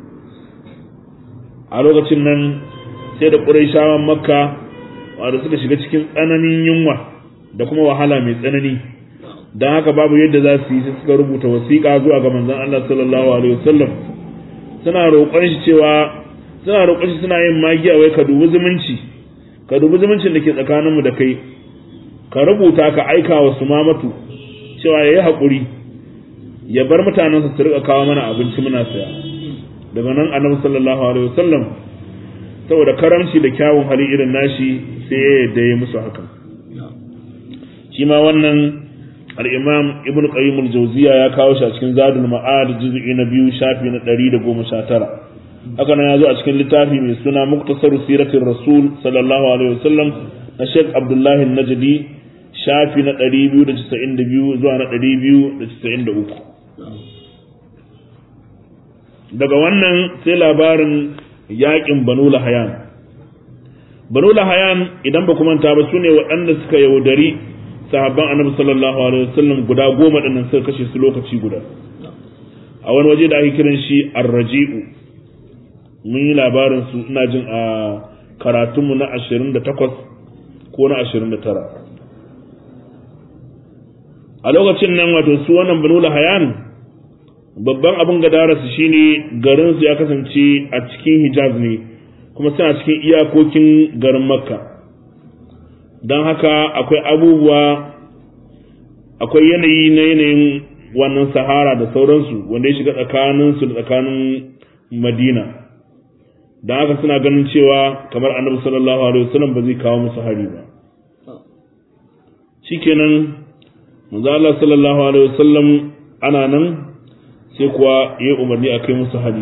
a lokacin nan sai da ƙurayshawan makka wanda suka shiga cikin tsananin yunwa da kuma wahala mai tsanani don haka babu yadda za su yi sai suka rubuta wasiƙa zuwa ga manzon Allah sallallahu alaihi wasallam suna roƙon shi cewa suna roƙon shi suna yin magiya wai ka dubi zumunci ka dubi zumuncin da ke tsakaninmu da kai ka rubuta ka aika wa su mamatu cewa ya yi haƙuri ya bar mutanensa su riƙa kawo mana abinci muna saya daga nan annabi sallallahu alaihi wasallam saboda karamci da kyawun hali irin nashi sai ya yadda ya musu haka shi ma wannan al-imam ibn qayyim al-jawziya ya kawo shi a cikin zadul ma'ad juz'i na biyu shafi na 119 haka nan ya zo a cikin littafi mai suna muktasar siratin rasul sallallahu alaihi wasallam na sheikh abdullahi najdi shafi na 292 zuwa na 293 daga wannan sai labarin yakin banu lahayan banu lahayan idan ba manta ba sune waɗanda suka yaudari sahabban annabi sallallahu alaihi wasallam guda goma dinnan suka kashe su lokaci guda a wani waje da ake kiran shi arraji'u mun yi labarin su ina jin a karatunmu na 28 ko na 29 a lokacin nan wato su wannan banu lahayan babban abin gadararsu shine garinsu ya kasance a cikin hijaz ne kuma suna cikin iyakokin garin makka don haka akwai abubuwa akwai yanayi na yanayin wannan sahara da sauransu wanda ya shiga tsakaninsu da tsakanin madina don haka suna ganin cewa kamar annabi sallallahu alaihi wasallam ba zai kawo musu hari ba shikenan manzo Allah sallallahu alaihi wasallam ana nan sai kuwa ya umarni a kai musu hari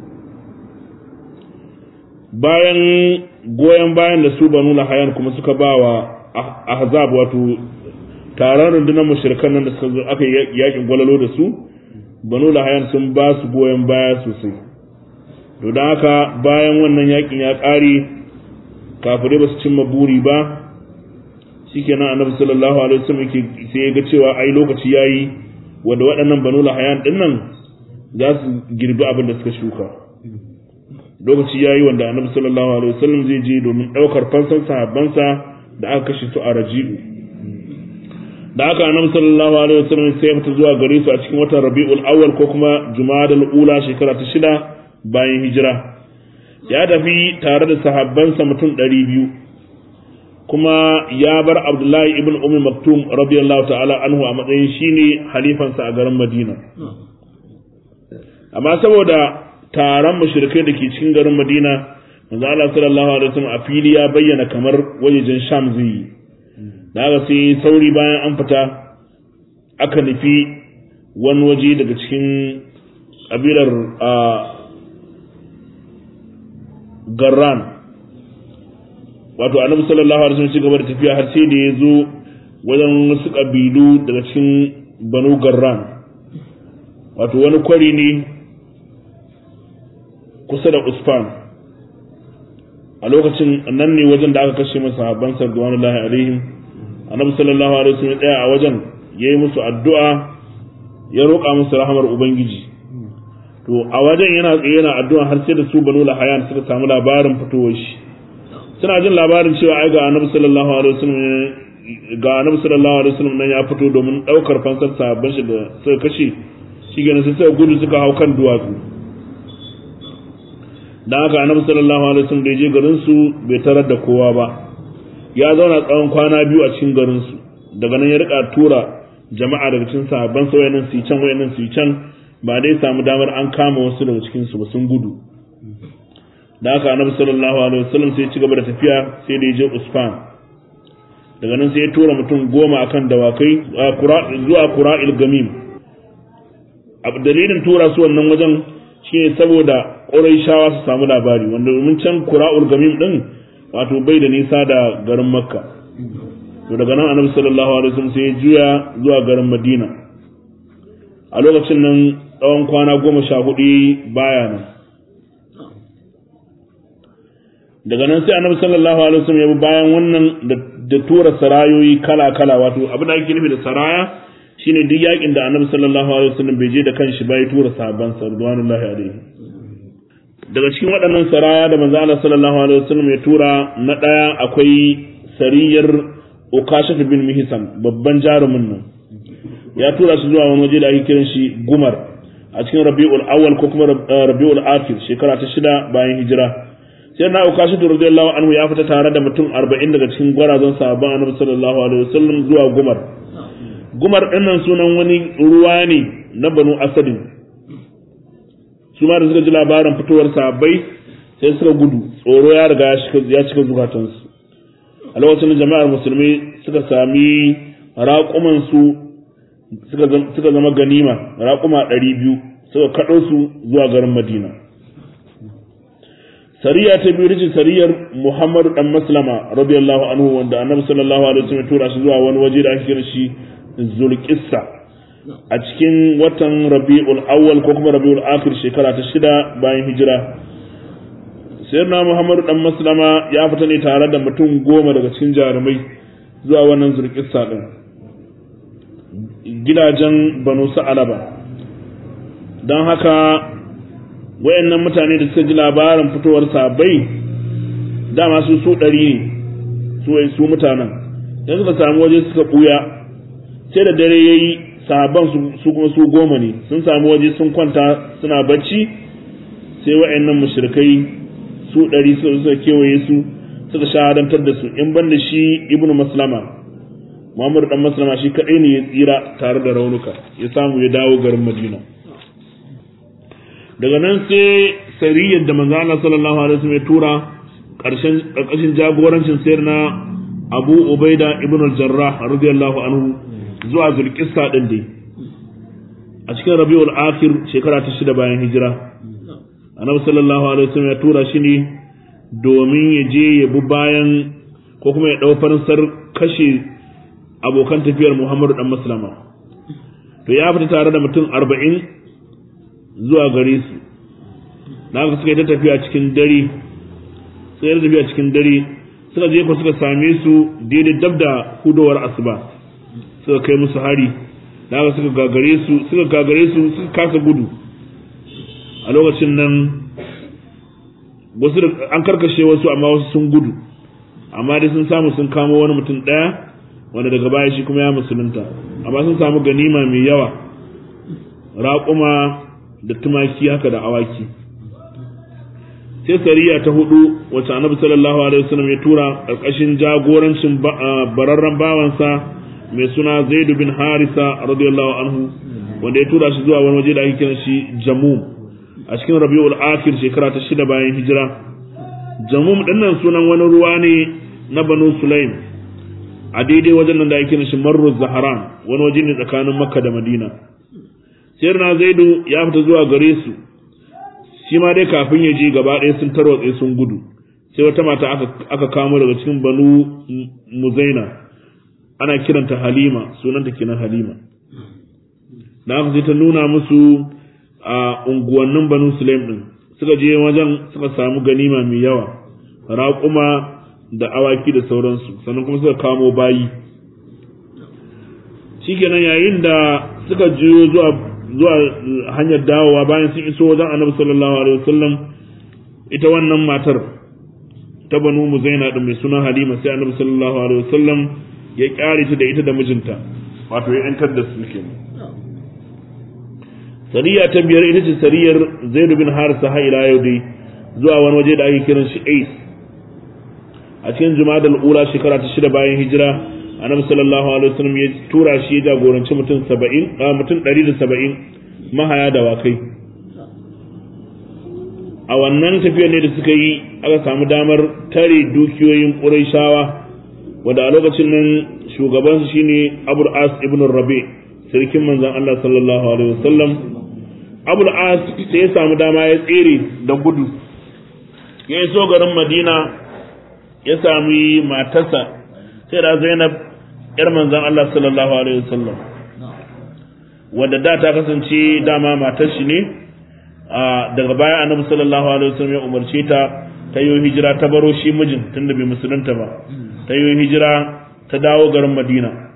bayan goyon bayan da su banu lahayan kuma suka ba wa ahzab wato taron rundunar mushrikan nan da suka zo aka yakin gwalalo da su banu lahayan sun ba su goyon baya sosai to don haka bayan wannan yakin ya ƙare kafirai ba su cimma buri ba shikenan annabi sallallahu alaihi wasallam yake sai ya ga cewa ai lokaci yayi wanda waɗannan banu lahayan din nan za su girbi abin da suka shuka lokaci yayi wanda annabi sallallahu alaihi wasallam zai je domin ɗaukar fansan sahabbansa da aka kashe su a raji'u da aka annabi sallallahu alaihi wasallam sai ya fita zuwa gare su a cikin watan rabi'ul awwal ko kuma jumadal ula shekara ta shida bayan hijira ya tafi tare da sahabbansa mutum ɗari biyu kuma ya bar abdullahi ibn ummi maktum radiyallahu ta'ala anhu a matsayin shine halifansa a garin madina amma saboda taron mushrikai da ke cikin garin madina manzo Allah sallallahu alaihi wasallam a fili ya bayyana kamar wajejen sham zai yi da haka sai sauri bayan an fita aka nufi wani waje daga cikin kabilar garran wato annabi sallallahu alaihi wasallam gaba da tafiya har sai da ya zo wajen wasu kabilu daga cikin banu garran wato wani kwari ne kusa da usfan a lokacin nan ne wajen da aka kashe masa sahabban sarduwanullahi alaihim annabi sallallahu alaihi wasallam tsaya a wajen yayi musu addu'a ya roƙa musu rahamar ubangiji to a wajen yana tsaye yana addu'a har sai da su banu lahayan suka samu labarin fitowar shi suna jin labarin cewa ai ga annabi sallallahu alaihi wasallam ga annabi sallallahu alaihi wasallam nan ya fito domin daukar fansar sahabban shi da suka kashe shi ganin sai suka gudu suka hau kan duwatsu dan haka annabi sallallahu alaihi wasallam da ya je garin su bai tarar da kowa ba ya zauna tsawon kwana biyu a cikin garin su daga nan ya rika tura jama'a daga cikin sahabban sa wayannan su can wayannan su can ba dai samu damar an kama wasu daga cikin su ba sun gudu da haka annabi sallallahu alaihi wasallam sai ya ci gaba da tafiya sai da ya je Usfan daga nan sai ya tura mutum goma akan dawakai zuwa Qura'il Gamim dalilin tura su wannan wajen shine saboda Qurayshawa su samu labari wanda domin can Qura'ul Gamim din wato bai da nisa da garin Makka to daga nan annabi sallallahu alaihi wasallam sai ya juya zuwa garin Madina a lokacin nan tsawon kwana goma sha hudu baya nan daga nan sai annabi sallallahu alaihi wasallam ya bi bayan wannan da tura sarayoyi kala kala wato abin da ake nufi da saraya shine duk yakin da annabi sallallahu alaihi wasallam bai je da kanshi ba ya tura sahabban sa radwanullahi alaihi daga cikin waɗannan saraya da manzo Allah sallallahu alaihi wasallam ya tura na ɗaya akwai sariyar Ukasha bin Mihsan babban jarumin nan ya tura shi zuwa wani waje da ake kiran shi Gumar a cikin Rabiul Awwal ko kuma Rabiul Akhir shekara ta shida bayan hijira sai na Ukasha radiyallahu anhu ya fita tare da mutum 40 daga cikin gwarazan sahabban Annabi sallallahu alaihi wasallam zuwa Gumar Gumar ɗinnan sunan wani ruwa ne na Banu Asadin su ma da suka ji labarin fitowar sahabbai sai suka gudu tsoro ya riga ya cika zukatansu a lokacin jama'ar musulmi suka sami raƙumansu suka zama ganima raƙuma ɗari biyu suka kaɗo su zuwa garin madina sariya ta biyu rikin sariyar muhammadu ɗan maslama radiyallahu anhu wanda annabi sallallahu alaihi wasallam tura shi zuwa wani waje da ake kira shi zulkissa a cikin watan rabi'ul awwal ko kuma rabi'ul akhir shekara ta shida bayan hijira sayyidina muhammadu dan maslama ya fita ne tare da mutum goma daga cikin jarumai zuwa wannan zurkissa din gidajen banu sa'alaba don haka wayannan mutane da suka ji labarin fitowar sabai dama su su ɗari ne su su mutanen yanzu suka samu waje suka ɓuya sai da dare ya yi sahabban su kuma su goma ne sun samu waje sun kwanta suna bacci sai wa'annan mushrikai su ɗari suka kewaye su suka shahadantar da su in ban da shi ibnu maslama muhammadu dan maslama shi kaɗai ne ya tsira tare da raunuka ya samu ya dawo garin madina daga nan sai sariyar da manzo Allah sallallahu alaihi wasallam ya tura ƙarshen ƙarƙashin jagorancin sayar na Abu Ubaida ibn al-Jarrah radiyallahu anhu zuwa zulkissa ɗin dai a cikin rabiul akhir shekara ta shida bayan hijira annabi sallallahu alaihi wasallam ya tura shi ne domin ya je ya bi bayan ko kuma ya ɗau fansar kashe abokan tafiyar muhammadu dan maslama to ya fita tare da mutum arba'in zuwa gare su na haka suka yi ta tafiya cikin dare suka yi tafiya cikin dare suka je ko suka same su daidai dab da hudowar asuba suka kai musu hari da haka suka gagare su suka gagare su suka kasa gudu a lokacin nan wasu an karkashe wasu amma wasu sun gudu amma dai sun samu sun kamo wani mutum ɗaya wanda daga baya shi kuma ya musulunta amma sun samu ganima mai yawa raƙuma da tumaki haka da awaki sai sariya ta hudu wacce annabi sallallahu alaihi wasallam ya tura ƙarƙashin jagorancin bararren bawansa mai suna Zaid bin Harisa radiyallahu anhu wanda ya tura shi zuwa wani waje da ake kiran shi Jamum a cikin Rabiul Akhir shekara ta shida bayan hijira Jamum dinnan sunan wani ruwa ne na Banu Sulaim a daidai wajen nan da ake kiran shi Marru Zaharan wani waje ne tsakanin Makka da Madina Sayyidina Zaidu ya fita zuwa gare su shi ma dai kafin ya je gaba ɗaya sun tarwatse sun gudu sai wata mata aka kamo daga cikin Banu Muzaina ana kiranta halima sunanta kenan halima da aka je ta nuna musu a unguwannin banu sulaim din suka je wajen suka samu ganima mai yawa raƙuma da awaki da sauransu sannan kuma suka kamo bayi shikenan yayin da suka juyo zuwa zuwa hanyar dawowa bayan sun iso wajen annabi sallallahu alaihi wasallam ita wannan matar ta banu muzaina din mai suna halima sai annabi sallallahu alaihi wasallam ya kyare ta da ita da mijinta wato ya yantar da su ke sariya ta biyar ita ce sariyar zaid bin harisa ha ila yau dai zuwa wani waje da ake kiran shi ais a cikin jumadal ula shekara ta shida bayan hijira annabi sallallahu alaihi wasallam ya tura shi ya jagoranci mutum 70 mutum 170 mahaya da wakai a wannan tafiyar ne da suka yi aka samu damar tare dukiyoyin ƙurayshawa wanda a lokacin nan shugabansu shine Abu As ibn Rabi sarkin manzon Allah sallallahu alaihi wasallam Abu As sai ya samu dama ya tsere da gudu ya iso garin Madina ya sami matarsa sai da Zainab yar manzon Allah sallallahu alaihi wasallam wanda da ta kasance dama matar shi ne daga baya annabi sallallahu alaihi wasallam ya umarce ta ta yi hijira ta baro shi mijin tunda bai musulunta ba ta yi hijira ta dawo garin madina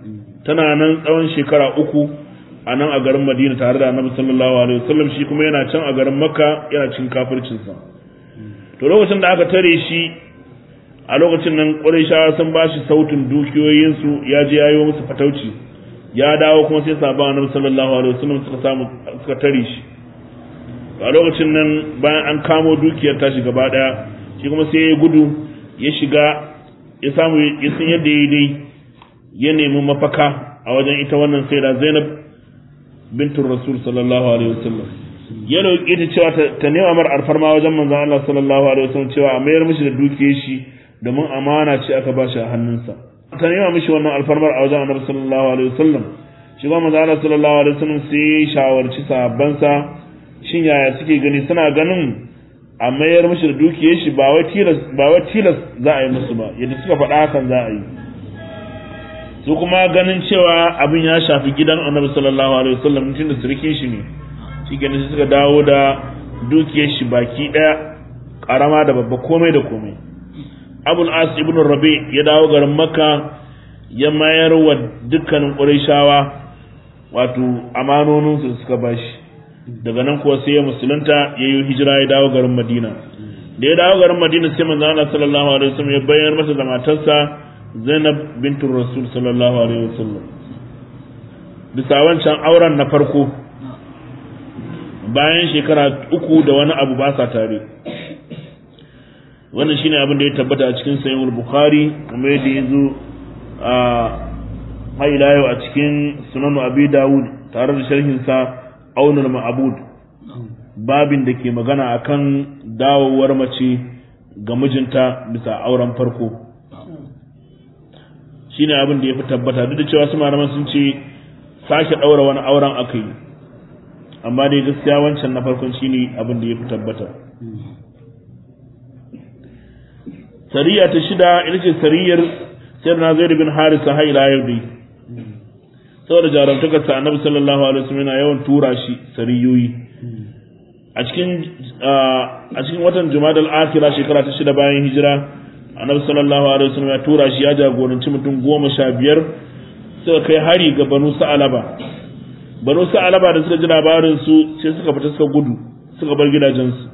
tana nan tsawon shekara uku a nan a garin madina tare da annabi sallallahu alaihi wasallam shi kuma yana can a garin makka yana cin kafircinsa to lokacin da aka tare shi a lokacin nan ƙurayshawa sun ba shi sautin dukiyoyinsu ya je ya yi musu fatauci ya dawo kuma sai sabon annabi sallallahu alaihi wasallam suka samu suka tare shi a lokacin nan bayan an kamo dukiyar tashi gaba daya shi kuma sai ya gudu ya shiga ya samu ya san yadda ya dai ya nemi mafaka a wajen ita wannan sai da Zainab bintur Rasul sallallahu alaihi wasallam ya roƙi ta cewa ta nema mar alfarma wajen manzon Allah sallallahu alaihi wasallam cewa a mayar mishi da dukiyar shi domin amana ce aka ba shi a hannunsa ta nema mishi wannan alfarmar a wajen Annabi sallallahu alaihi wasallam shi kuma manzon Allah sallallahu alaihi wasallam sai ya shawarci sahabbansa shin yaya suke gani suna ganin a mayar mishi da dukiyar shi ba wai tilas ba wai tilas za a yi musu ba yadda suka faɗa hakan za a yi su kuma ganin cewa abin ya shafi gidan annabi sallallahu alaihi wasallam tun da surikin shi ne shi ganin sai suka dawo da dukiyar shi baki ɗaya karama da babba komai da komai abul as ibn rabi ya dawo garin makka ya mayar wa dukkanin qurayshawa wato amanoninsu da suka bashi daga nan kuwa sai ya musulunta ya yi hijira ya dawo garin madina da ya dawo garin madina sai manzo Allah sallallahu alaihi wasallam ya bayyana masa da matarsa Zainab bintu Rasul sallallahu alaihi wasallam bisa wancan auren na farko bayan shekara uku da wani abu ba sa tare wannan shine abin da ya tabbata a cikin sahihul bukhari kuma yadda ya zo a haila yau a cikin sunan abi dawud tare da sharhin sa aunul ma'abud babin da ke magana akan dawowar mace ga mijinta bisa auren farko shine abin da ya fi tabbata duk da cewa su malaman sun ce sake ɗaura wani auren aka yi amma dai gaskiya wancan na farkon shine abin da ya fi tabbata sariya ta shida ita ce sariyar sayar na zai bin harisa haila yau dai saboda jarumtakar sa annabi sallallahu alaihi wasallam yana yawan tura shi sariyoyi a cikin a cikin watan jumadal akhira shekara ta shida bayan hijira annabi sallallahu alaihi wasallam ya tura shi ya jagoranci mutum goma sha biyar suka kai hari ga banu sa'alaba banu sa'alaba da suka ji labarin su sai suka fita suka gudu suka bar gidajensu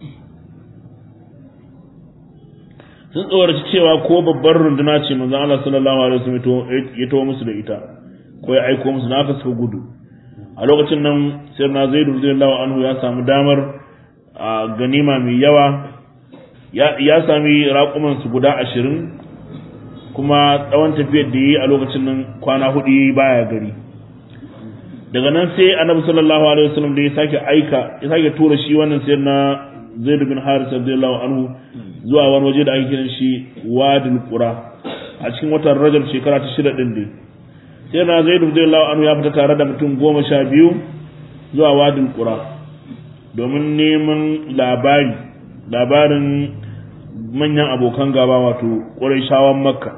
sun tsoraci cewa ko babbar runduna ce manzon Allah sallallahu alaihi wasallam ya tawo musu da ita ko ya aiko musu naka suka gudu a lokacin nan sai na zaidu radiyallahu anhu ya samu damar a ganima mai yawa ya sami raƙuman su guda ashirin kuma tsawon tafiyar da yi a lokacin nan kwana hudu yi baya gari daga nan sai annabi sallallahu alaihi wasallam da ya sake aika ya sake tura shi wannan sai na zaid bin haris radiyallahu anhu zuwa wani waje da ake kiran shi wadul qura a cikin watan rajab shekara ta shida din dai sai na zaid radiyallahu anhu ya fita tare da mutum goma sha biyu zuwa wadul qura domin neman labari labarin manyan abokan gaba wato ƙurayshawan makka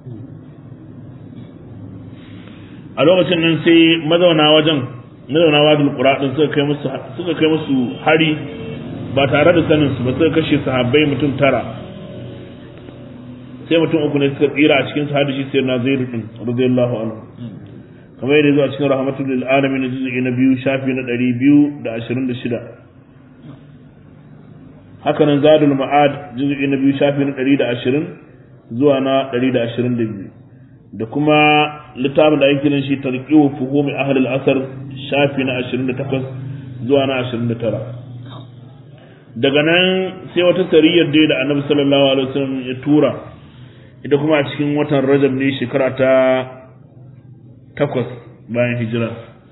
a lokacin nan sai mazauna wajen mazauna wadul qura din suka kai musu suka kai musu hari ba tare da sanin su ba suka kashe sahabbai mutum tara sai mutum uku ne suka tsira a cikin sahabi shi sayyidina zaid din radiyallahu anhu kamar yadda zuwa cikin rahmatul lil alamin juz'i na biyu shafi na 226 haka nan zadul ma'ad juz'i na biyu shafi na 120 zuwa na 122 da kuma littafin da ake kiran shi tarqihu fuhumi ahli al-asr shafi na 28 zuwa na 29 daga nan sai wata sariyar dai da annabi sallallahu alaihi wasallam ya tura ita kuma a cikin watan rajab ne shekara ta takwas bayan hijira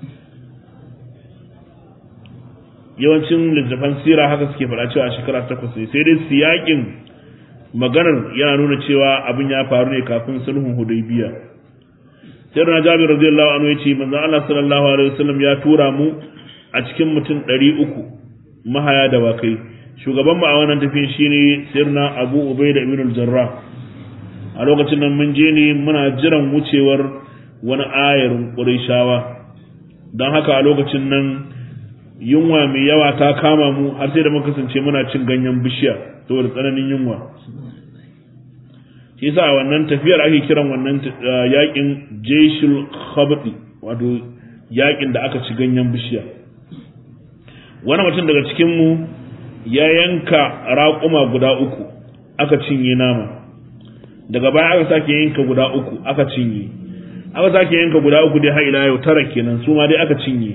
yawancin littattafan sira haka suke faɗa cewa shekara takwas ne sai dai siyakin maganar yana nuna cewa abin ya faru ne kafin sulhun hudaybiya sai na jabir radiyallahu anhu yace manzo Allah sallallahu alaihi wasallam ya tura mu a cikin mutum 300 mahaya da wakai shugaban mu a wannan tafiyan shine sirna Abu Ubaida ibn al-Jarrah a lokacin nan mun je ne muna jiran wucewar wani ayarin Qurayshawa don haka a lokacin nan yunwa mai yawa ta kama mu har sai da muka kasance muna cin ganyen bishiya saboda tsananin yunwa shi yasa wannan tafiyar ake kiran wannan yakin jeshul khabdi wato yakin da aka ci ganyen bishiya wani mutum daga cikin mu ya yanka raƙuma guda uku aka cinye nama daga baya aka sake yanka guda uku aka cinye aka sake yanka guda uku dai har ila yau tara kenan su ma dai aka cinye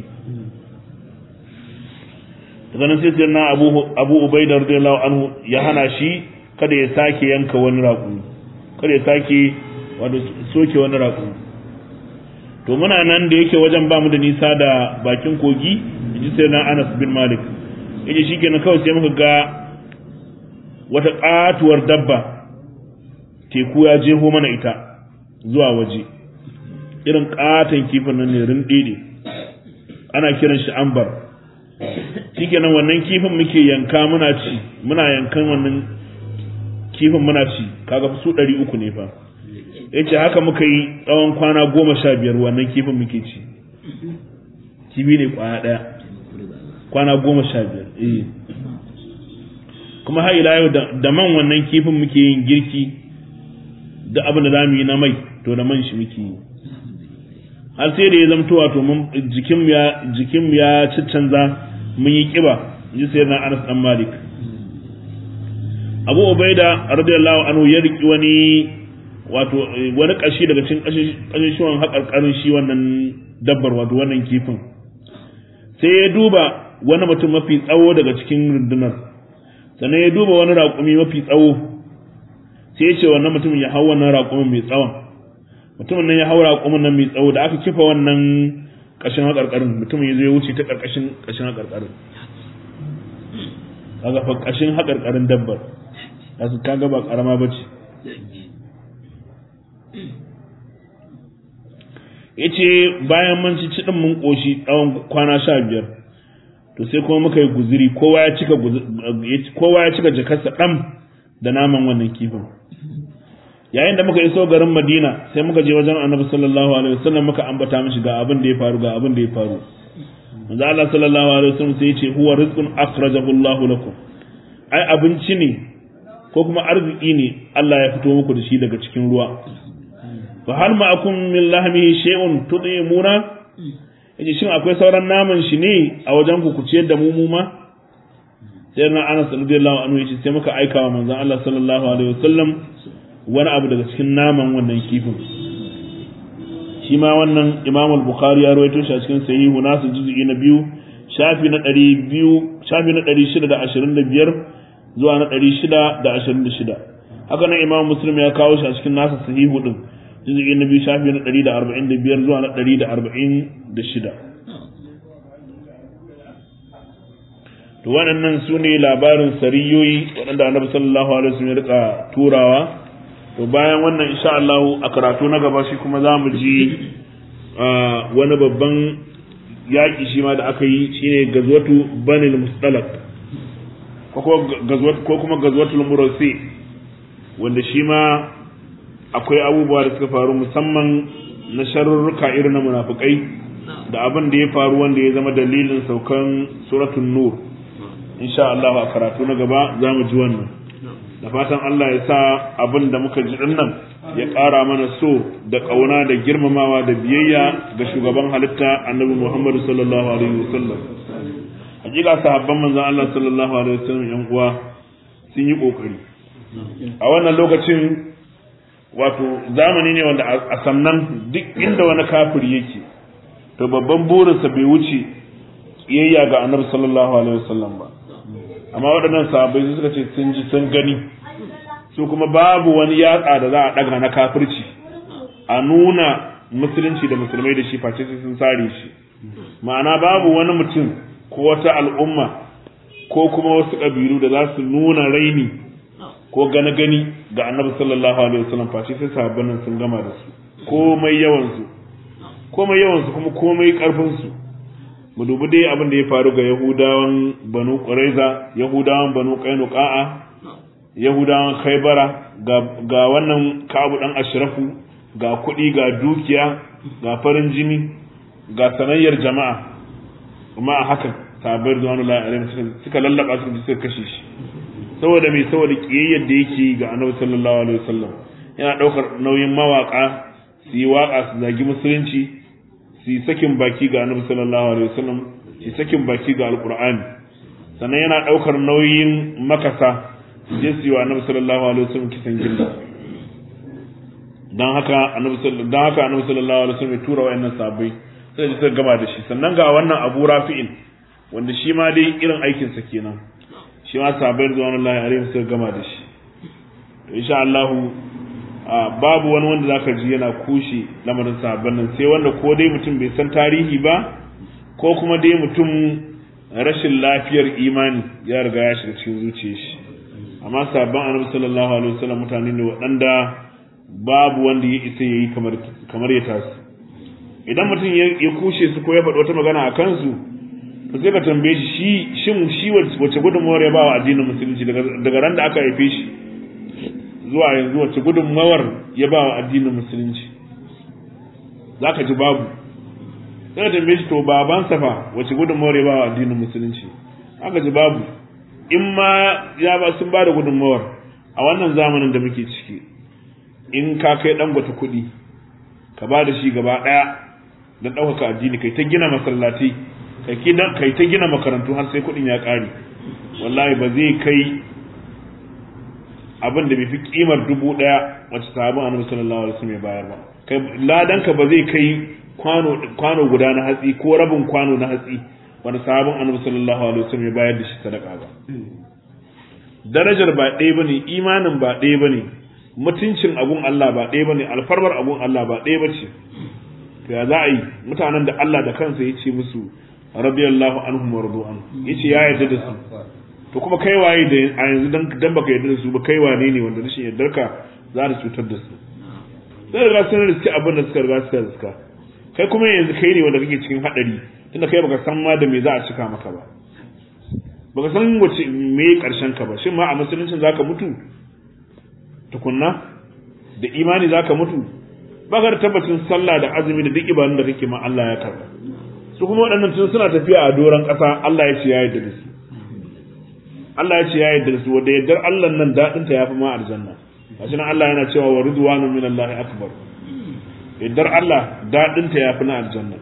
daga nan sai sai na abu abu ubaida radiyallahu anhu ya hana shi kada ya sake yanka wani raƙumi kada ya sake wato soke wani raƙumi to muna nan da yake wajen ba mu da nisa da bakin kogi yaji sai na Anas bin Malik yaji shikenan kawai sai muka ga wata katuwar dabba teku ya jeho mana ita zuwa waje irin katon kifin nan ne rindide ana kiran shi ambar shikenan wannan kifin muke yanka muna ci muna yankan wannan kifin muna ci kaga su ɗari uku ne fa yace haka muka yi tsawon kwana goma sha biyar wannan kifin muke ci kifi ne kwana ɗaya kwana goma sha biyar eh kuma har ila yau da man wannan kifin muke yin girki da abin da zamu yi na mai to da man shi muke yi har sai da ya zamto wato mun jikin ya jikin ya canza mun yi kiba ji sai na Anas dan Malik Abu Ubaida radiyallahu anhu ya riki wani wato wani kashi daga cikin kashishuwan haƙarƙarin shi wannan dabbar wato wannan kifin sai ya duba wani mutum mafi tsawo daga cikin rundunar sannan ya duba wani raƙumi mafi tsawo sai ya ce wannan mutumin ya hau wannan raƙumin mai tsawon mutumin nan ya hau raƙumin nan mai tsawo da aka kifa wannan ƙashin haƙarƙarin mutumin ya zo ya wuce ta ƙarƙashin ƙashin haƙarƙarin kaga fa ƙashin haƙarƙarin dabbar kasu kaga ba ƙarama ba ce ya ce bayan mun ci ciɗin mun ƙoshi tsawon kwana sha biyar to sai kuma muka yi guziri kowa ya cika kowa ya cika jakarsa ɗan da naman wannan kifin yayin da muka iso garin Madina sai muka je wajen Annabi sallallahu alaihi wasallam muka ambata mishi ga abin da ya faru ga abin da ya faru manzo Allah sallallahu alaihi wasallam sai ya ce huwa rizqun akhrajahu Allahu lakum ai abinci ne ko kuma arziki ne Allah ya fito muku da shi daga cikin ruwa fa hal ma'akum min lahmihi shay'un tudimuna yace shin akwai sauran naman shi ne a wajen ku ku ciyar da mu mu ma sai na Anas radiyallahu anhu yace sai muka aika wa manzon Allah sallallahu alaihi wasallam wani abu daga cikin naman wannan kifin shi ma wannan Imam al-Bukhari ya rawaito shi a cikin sahihu nasu juz'i na biyu shafi na 200 shafi na 625 zuwa na 626 haka nan Imam Muslim ya kawo shi a cikin nasa sahihu din juz'i na biyu shafi na 145 zuwa na 146 to waɗannan su ne labarin sariyoyi waɗanda annabi sallallahu alaihi wasallam ya rika turawa to bayan wannan insha Allah a karatu na gaba shi kuma za mu ji wani babban yaƙi shi ma da aka yi shine gazwatu banil mustalaq ko kuma gazwatul murasi wanda shi ma akwai abubuwa da suka faru musamman na sharurruka irin na munafukai da abin da ya faru wanda ya zama dalilin saukan suratul nur insha Allah a karatu na gaba za mu ji wannan da fatan Allah ya sa abin da muka ji nan ya ƙara mana so da ƙauna da girmamawa da biyayya ga shugaban halitta annabi Muhammadu sallallahu alaihi wasallam hakika sahabban manzon Allah sallallahu alaihi wasallam yan uwa sun yi kokari a wannan lokacin wato zamani ne wanda a sannan duk inda wani kafiri yake to babban burinsa bai wuce kiyayya ga annabi sallallahu alaihi wasallam ba amma waɗannan sahabbai suka ce sun ji sun gani su kuma babu wani yatsa da za a ɗaga na kafirci a nuna musulunci da musulmai da shi face sai sun sare shi ma'ana babu wani mutum ko wata al'umma ko kuma wasu ƙabilu da za su nuna raini ko gani gani ga annabi sallallahu alaihi wasallam face sai sahabban nan sun gama da su komai yawan su komai yawan su kuma komai karfin su mu dubi dai abin da ya faru ga yahudawan banu quraiza yahudawan banu qainuqa'a yahudawan khaybara ga ga wannan kabu dan ashrafu ga kuɗi ga dukiya ga farin jini ga sanayyar jama'a kuma a haka sahabbai rizwanullahi alaihim suka lallaba su suka kashe shi saboda mai saboda kiyayyar da yake ga annabi sallallahu alaihi wasallam yana ɗaukar nauyin mawaka su yi waka su zagi musulunci su yi sakin baki ga annabi sallallahu alaihi wasallam su yi sakin baki ga alqur'ani sannan yana ɗaukar nauyin makasa su je su yi wa annabi sallallahu alaihi wasallam kisan gilla dan haka annabi sallallahu dan haka annabi sallallahu alaihi wasallam ya tura wayannan sahabbai sai suka gama da shi sannan ga wannan Abu Rafi'in wanda shi ma dai irin aikin sa kenan shi ma sahabbai zuwa Allah alaihi suka gama da shi to insha Allah babu wani wanda zaka ji yana kushe lamarin sahabban nan sai wanda ko dai mutum bai san tarihi ba ko kuma dai mutum rashin lafiyar imani ya riga ya shiga cikin zuciyar shi amma sahabban annabi sallallahu alaihi wasallam mutane ne waɗanda babu wanda ya isa yayi kamar kamar ya tasu idan mutum ya kushe su ko ya faɗi wata magana a kansu to sai ka tambaye shi shin shi wace gudunmawar ya ba wa addinin musulunci daga ran da aka haife shi zuwa yanzu wace gudunmawar ya ba wa addinin musulunci za ka ji babu sai ka tambaye shi to babansa fa wace gudunmawar ya ba wa addinin musulunci aka ji babu in ma ya ba sun ba da gudunmawar a wannan zamanin da muke ciki in ka kai dan gwata kuɗi ka ba da shi gaba ɗaya don ɗaukaka addini kai ta gina masallatai kai ta gina makarantu har sai kuɗin ya ƙare wallahi ba zai kai abin da bai fi kimar dubu ɗaya wacce sahabin annabi sallallahu alaihi wasallam ya bayar ba kai ladanka ba zai kai kwano kwano guda na hatsi ko rabin kwano na hatsi wanda sahabin annabi sallallahu alaihi wasallam ya bayar da shi sadaka ba darajar ba ɗaya bane imanin ba ɗaya bane mutuncin abun Allah ba ɗaya bane alfarmar abun Allah ba ɗaya bace to ya za a yi mutanen da Allah da kansa ya ce musu radiyallahu anhum wa radu an yace ya yarda da su to kuma kai waye da a yanzu dan dan baka yarda da su ba kai wane ne wanda rashin yardar ka za ta cutar da su sai riga sun riski abin da suka riga suka riska kai kuma yanzu kai ne wanda kake cikin hadari tunda kai baka san ma da me za a cika maka ba baka san wace me karshen ka ba shin ma a musuluncin zaka mutu tukunna da imani zaka mutu baka da tabbacin sallah da azumi da duk ibadun da kake ma Allah ya karba su kuma waɗannan tun suna tafiya a doron ƙasa Allah ya ce ya yarda da su Allah ya ce ya yarda da su wanda yardar Allah nan daɗin ta yafi ma aljanna gashi nan Allah yana cewa wa ridwanu min Allah akbar yardar Allah daɗin ta yafi na aljanna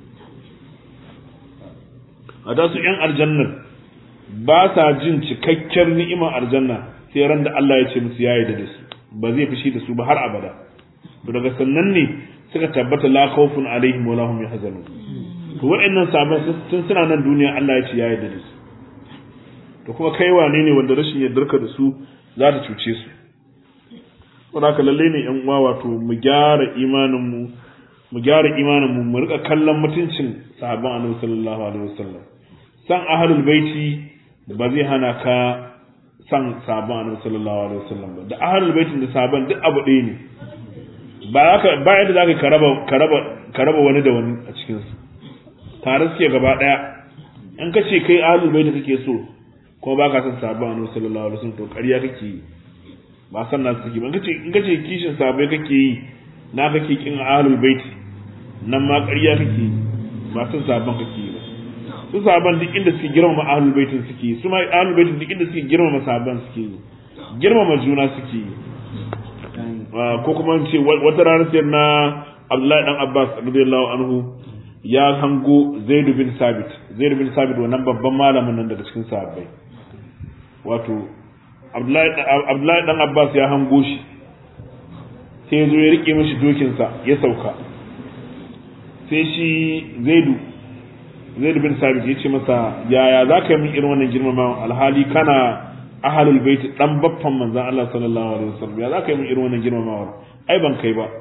a da su ƴan aljannar ba sa jin cikakken ni'imar aljanna sai ran da Allah ya ce musu ya yarda da su ba zai fushi da su ba har abada to daga sannan ne suka tabbata la khawfun alaihim wa lahum yahzanun to waɗannan sabon tun suna nan duniya Allah ya ce ya yarda da su to kuma kai wane ne wanda rashin yardarka da su za ta cuce su don haka lalle ne yan uwa wato mu gyara imanin mu mu gyara imanin mu mu rika kallon mutuncin sahabban annabi sallallahu alaihi wasallam san ahlul baiti ba zai hana ka san sahabban annabi sallallahu alaihi wasallam ba da ahlul baitin da sahabban duk abu ɗaya ne ba ka ba yadda zaka karaba karaba karaba wani da wani a cikin su tare suke gaba daya in ka ce kai ahlul baiti kake so kuma ba ka san sahabban annabi sallallahu alaihi wasallam to ƙarya kake yi ba san nasu kake ba in kace in kace kishin sahabbai kake yi na kake kin ahlul baiti nan ma ƙarya kake yi ba san sahabban kake yi ba su sahabban duk inda suke girmama ahlul baitin suke yi su ma ahlul baitin duk inda suke girmama sahabban suke yi girmama juna suke yi ko kuma ce wata rana sai na Abdullahi dan Abbas radiyallahu anhu ya hango Zaid bin Sabit Zaid bin Sabit wannan babban malamin nan daga cikin sahabbai wato Abdullahi dan Abbas ya hango shi sai ya zo ya rike mishi dokinsa ya sauka sai shi Zaidu Zaid bin Sabit ya ce masa yaya za ka yi min irin wannan girmamawa alhali kana ahalul bait dan baffan manzon Allah sallallahu alaihi wasallam ya za ka yi min irin wannan girmamawa ai ban kai ba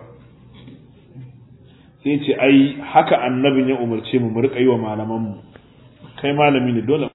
sai ce ai haka annabin ya umarce mu mu rika yi wa malaman mu kai malami ne dole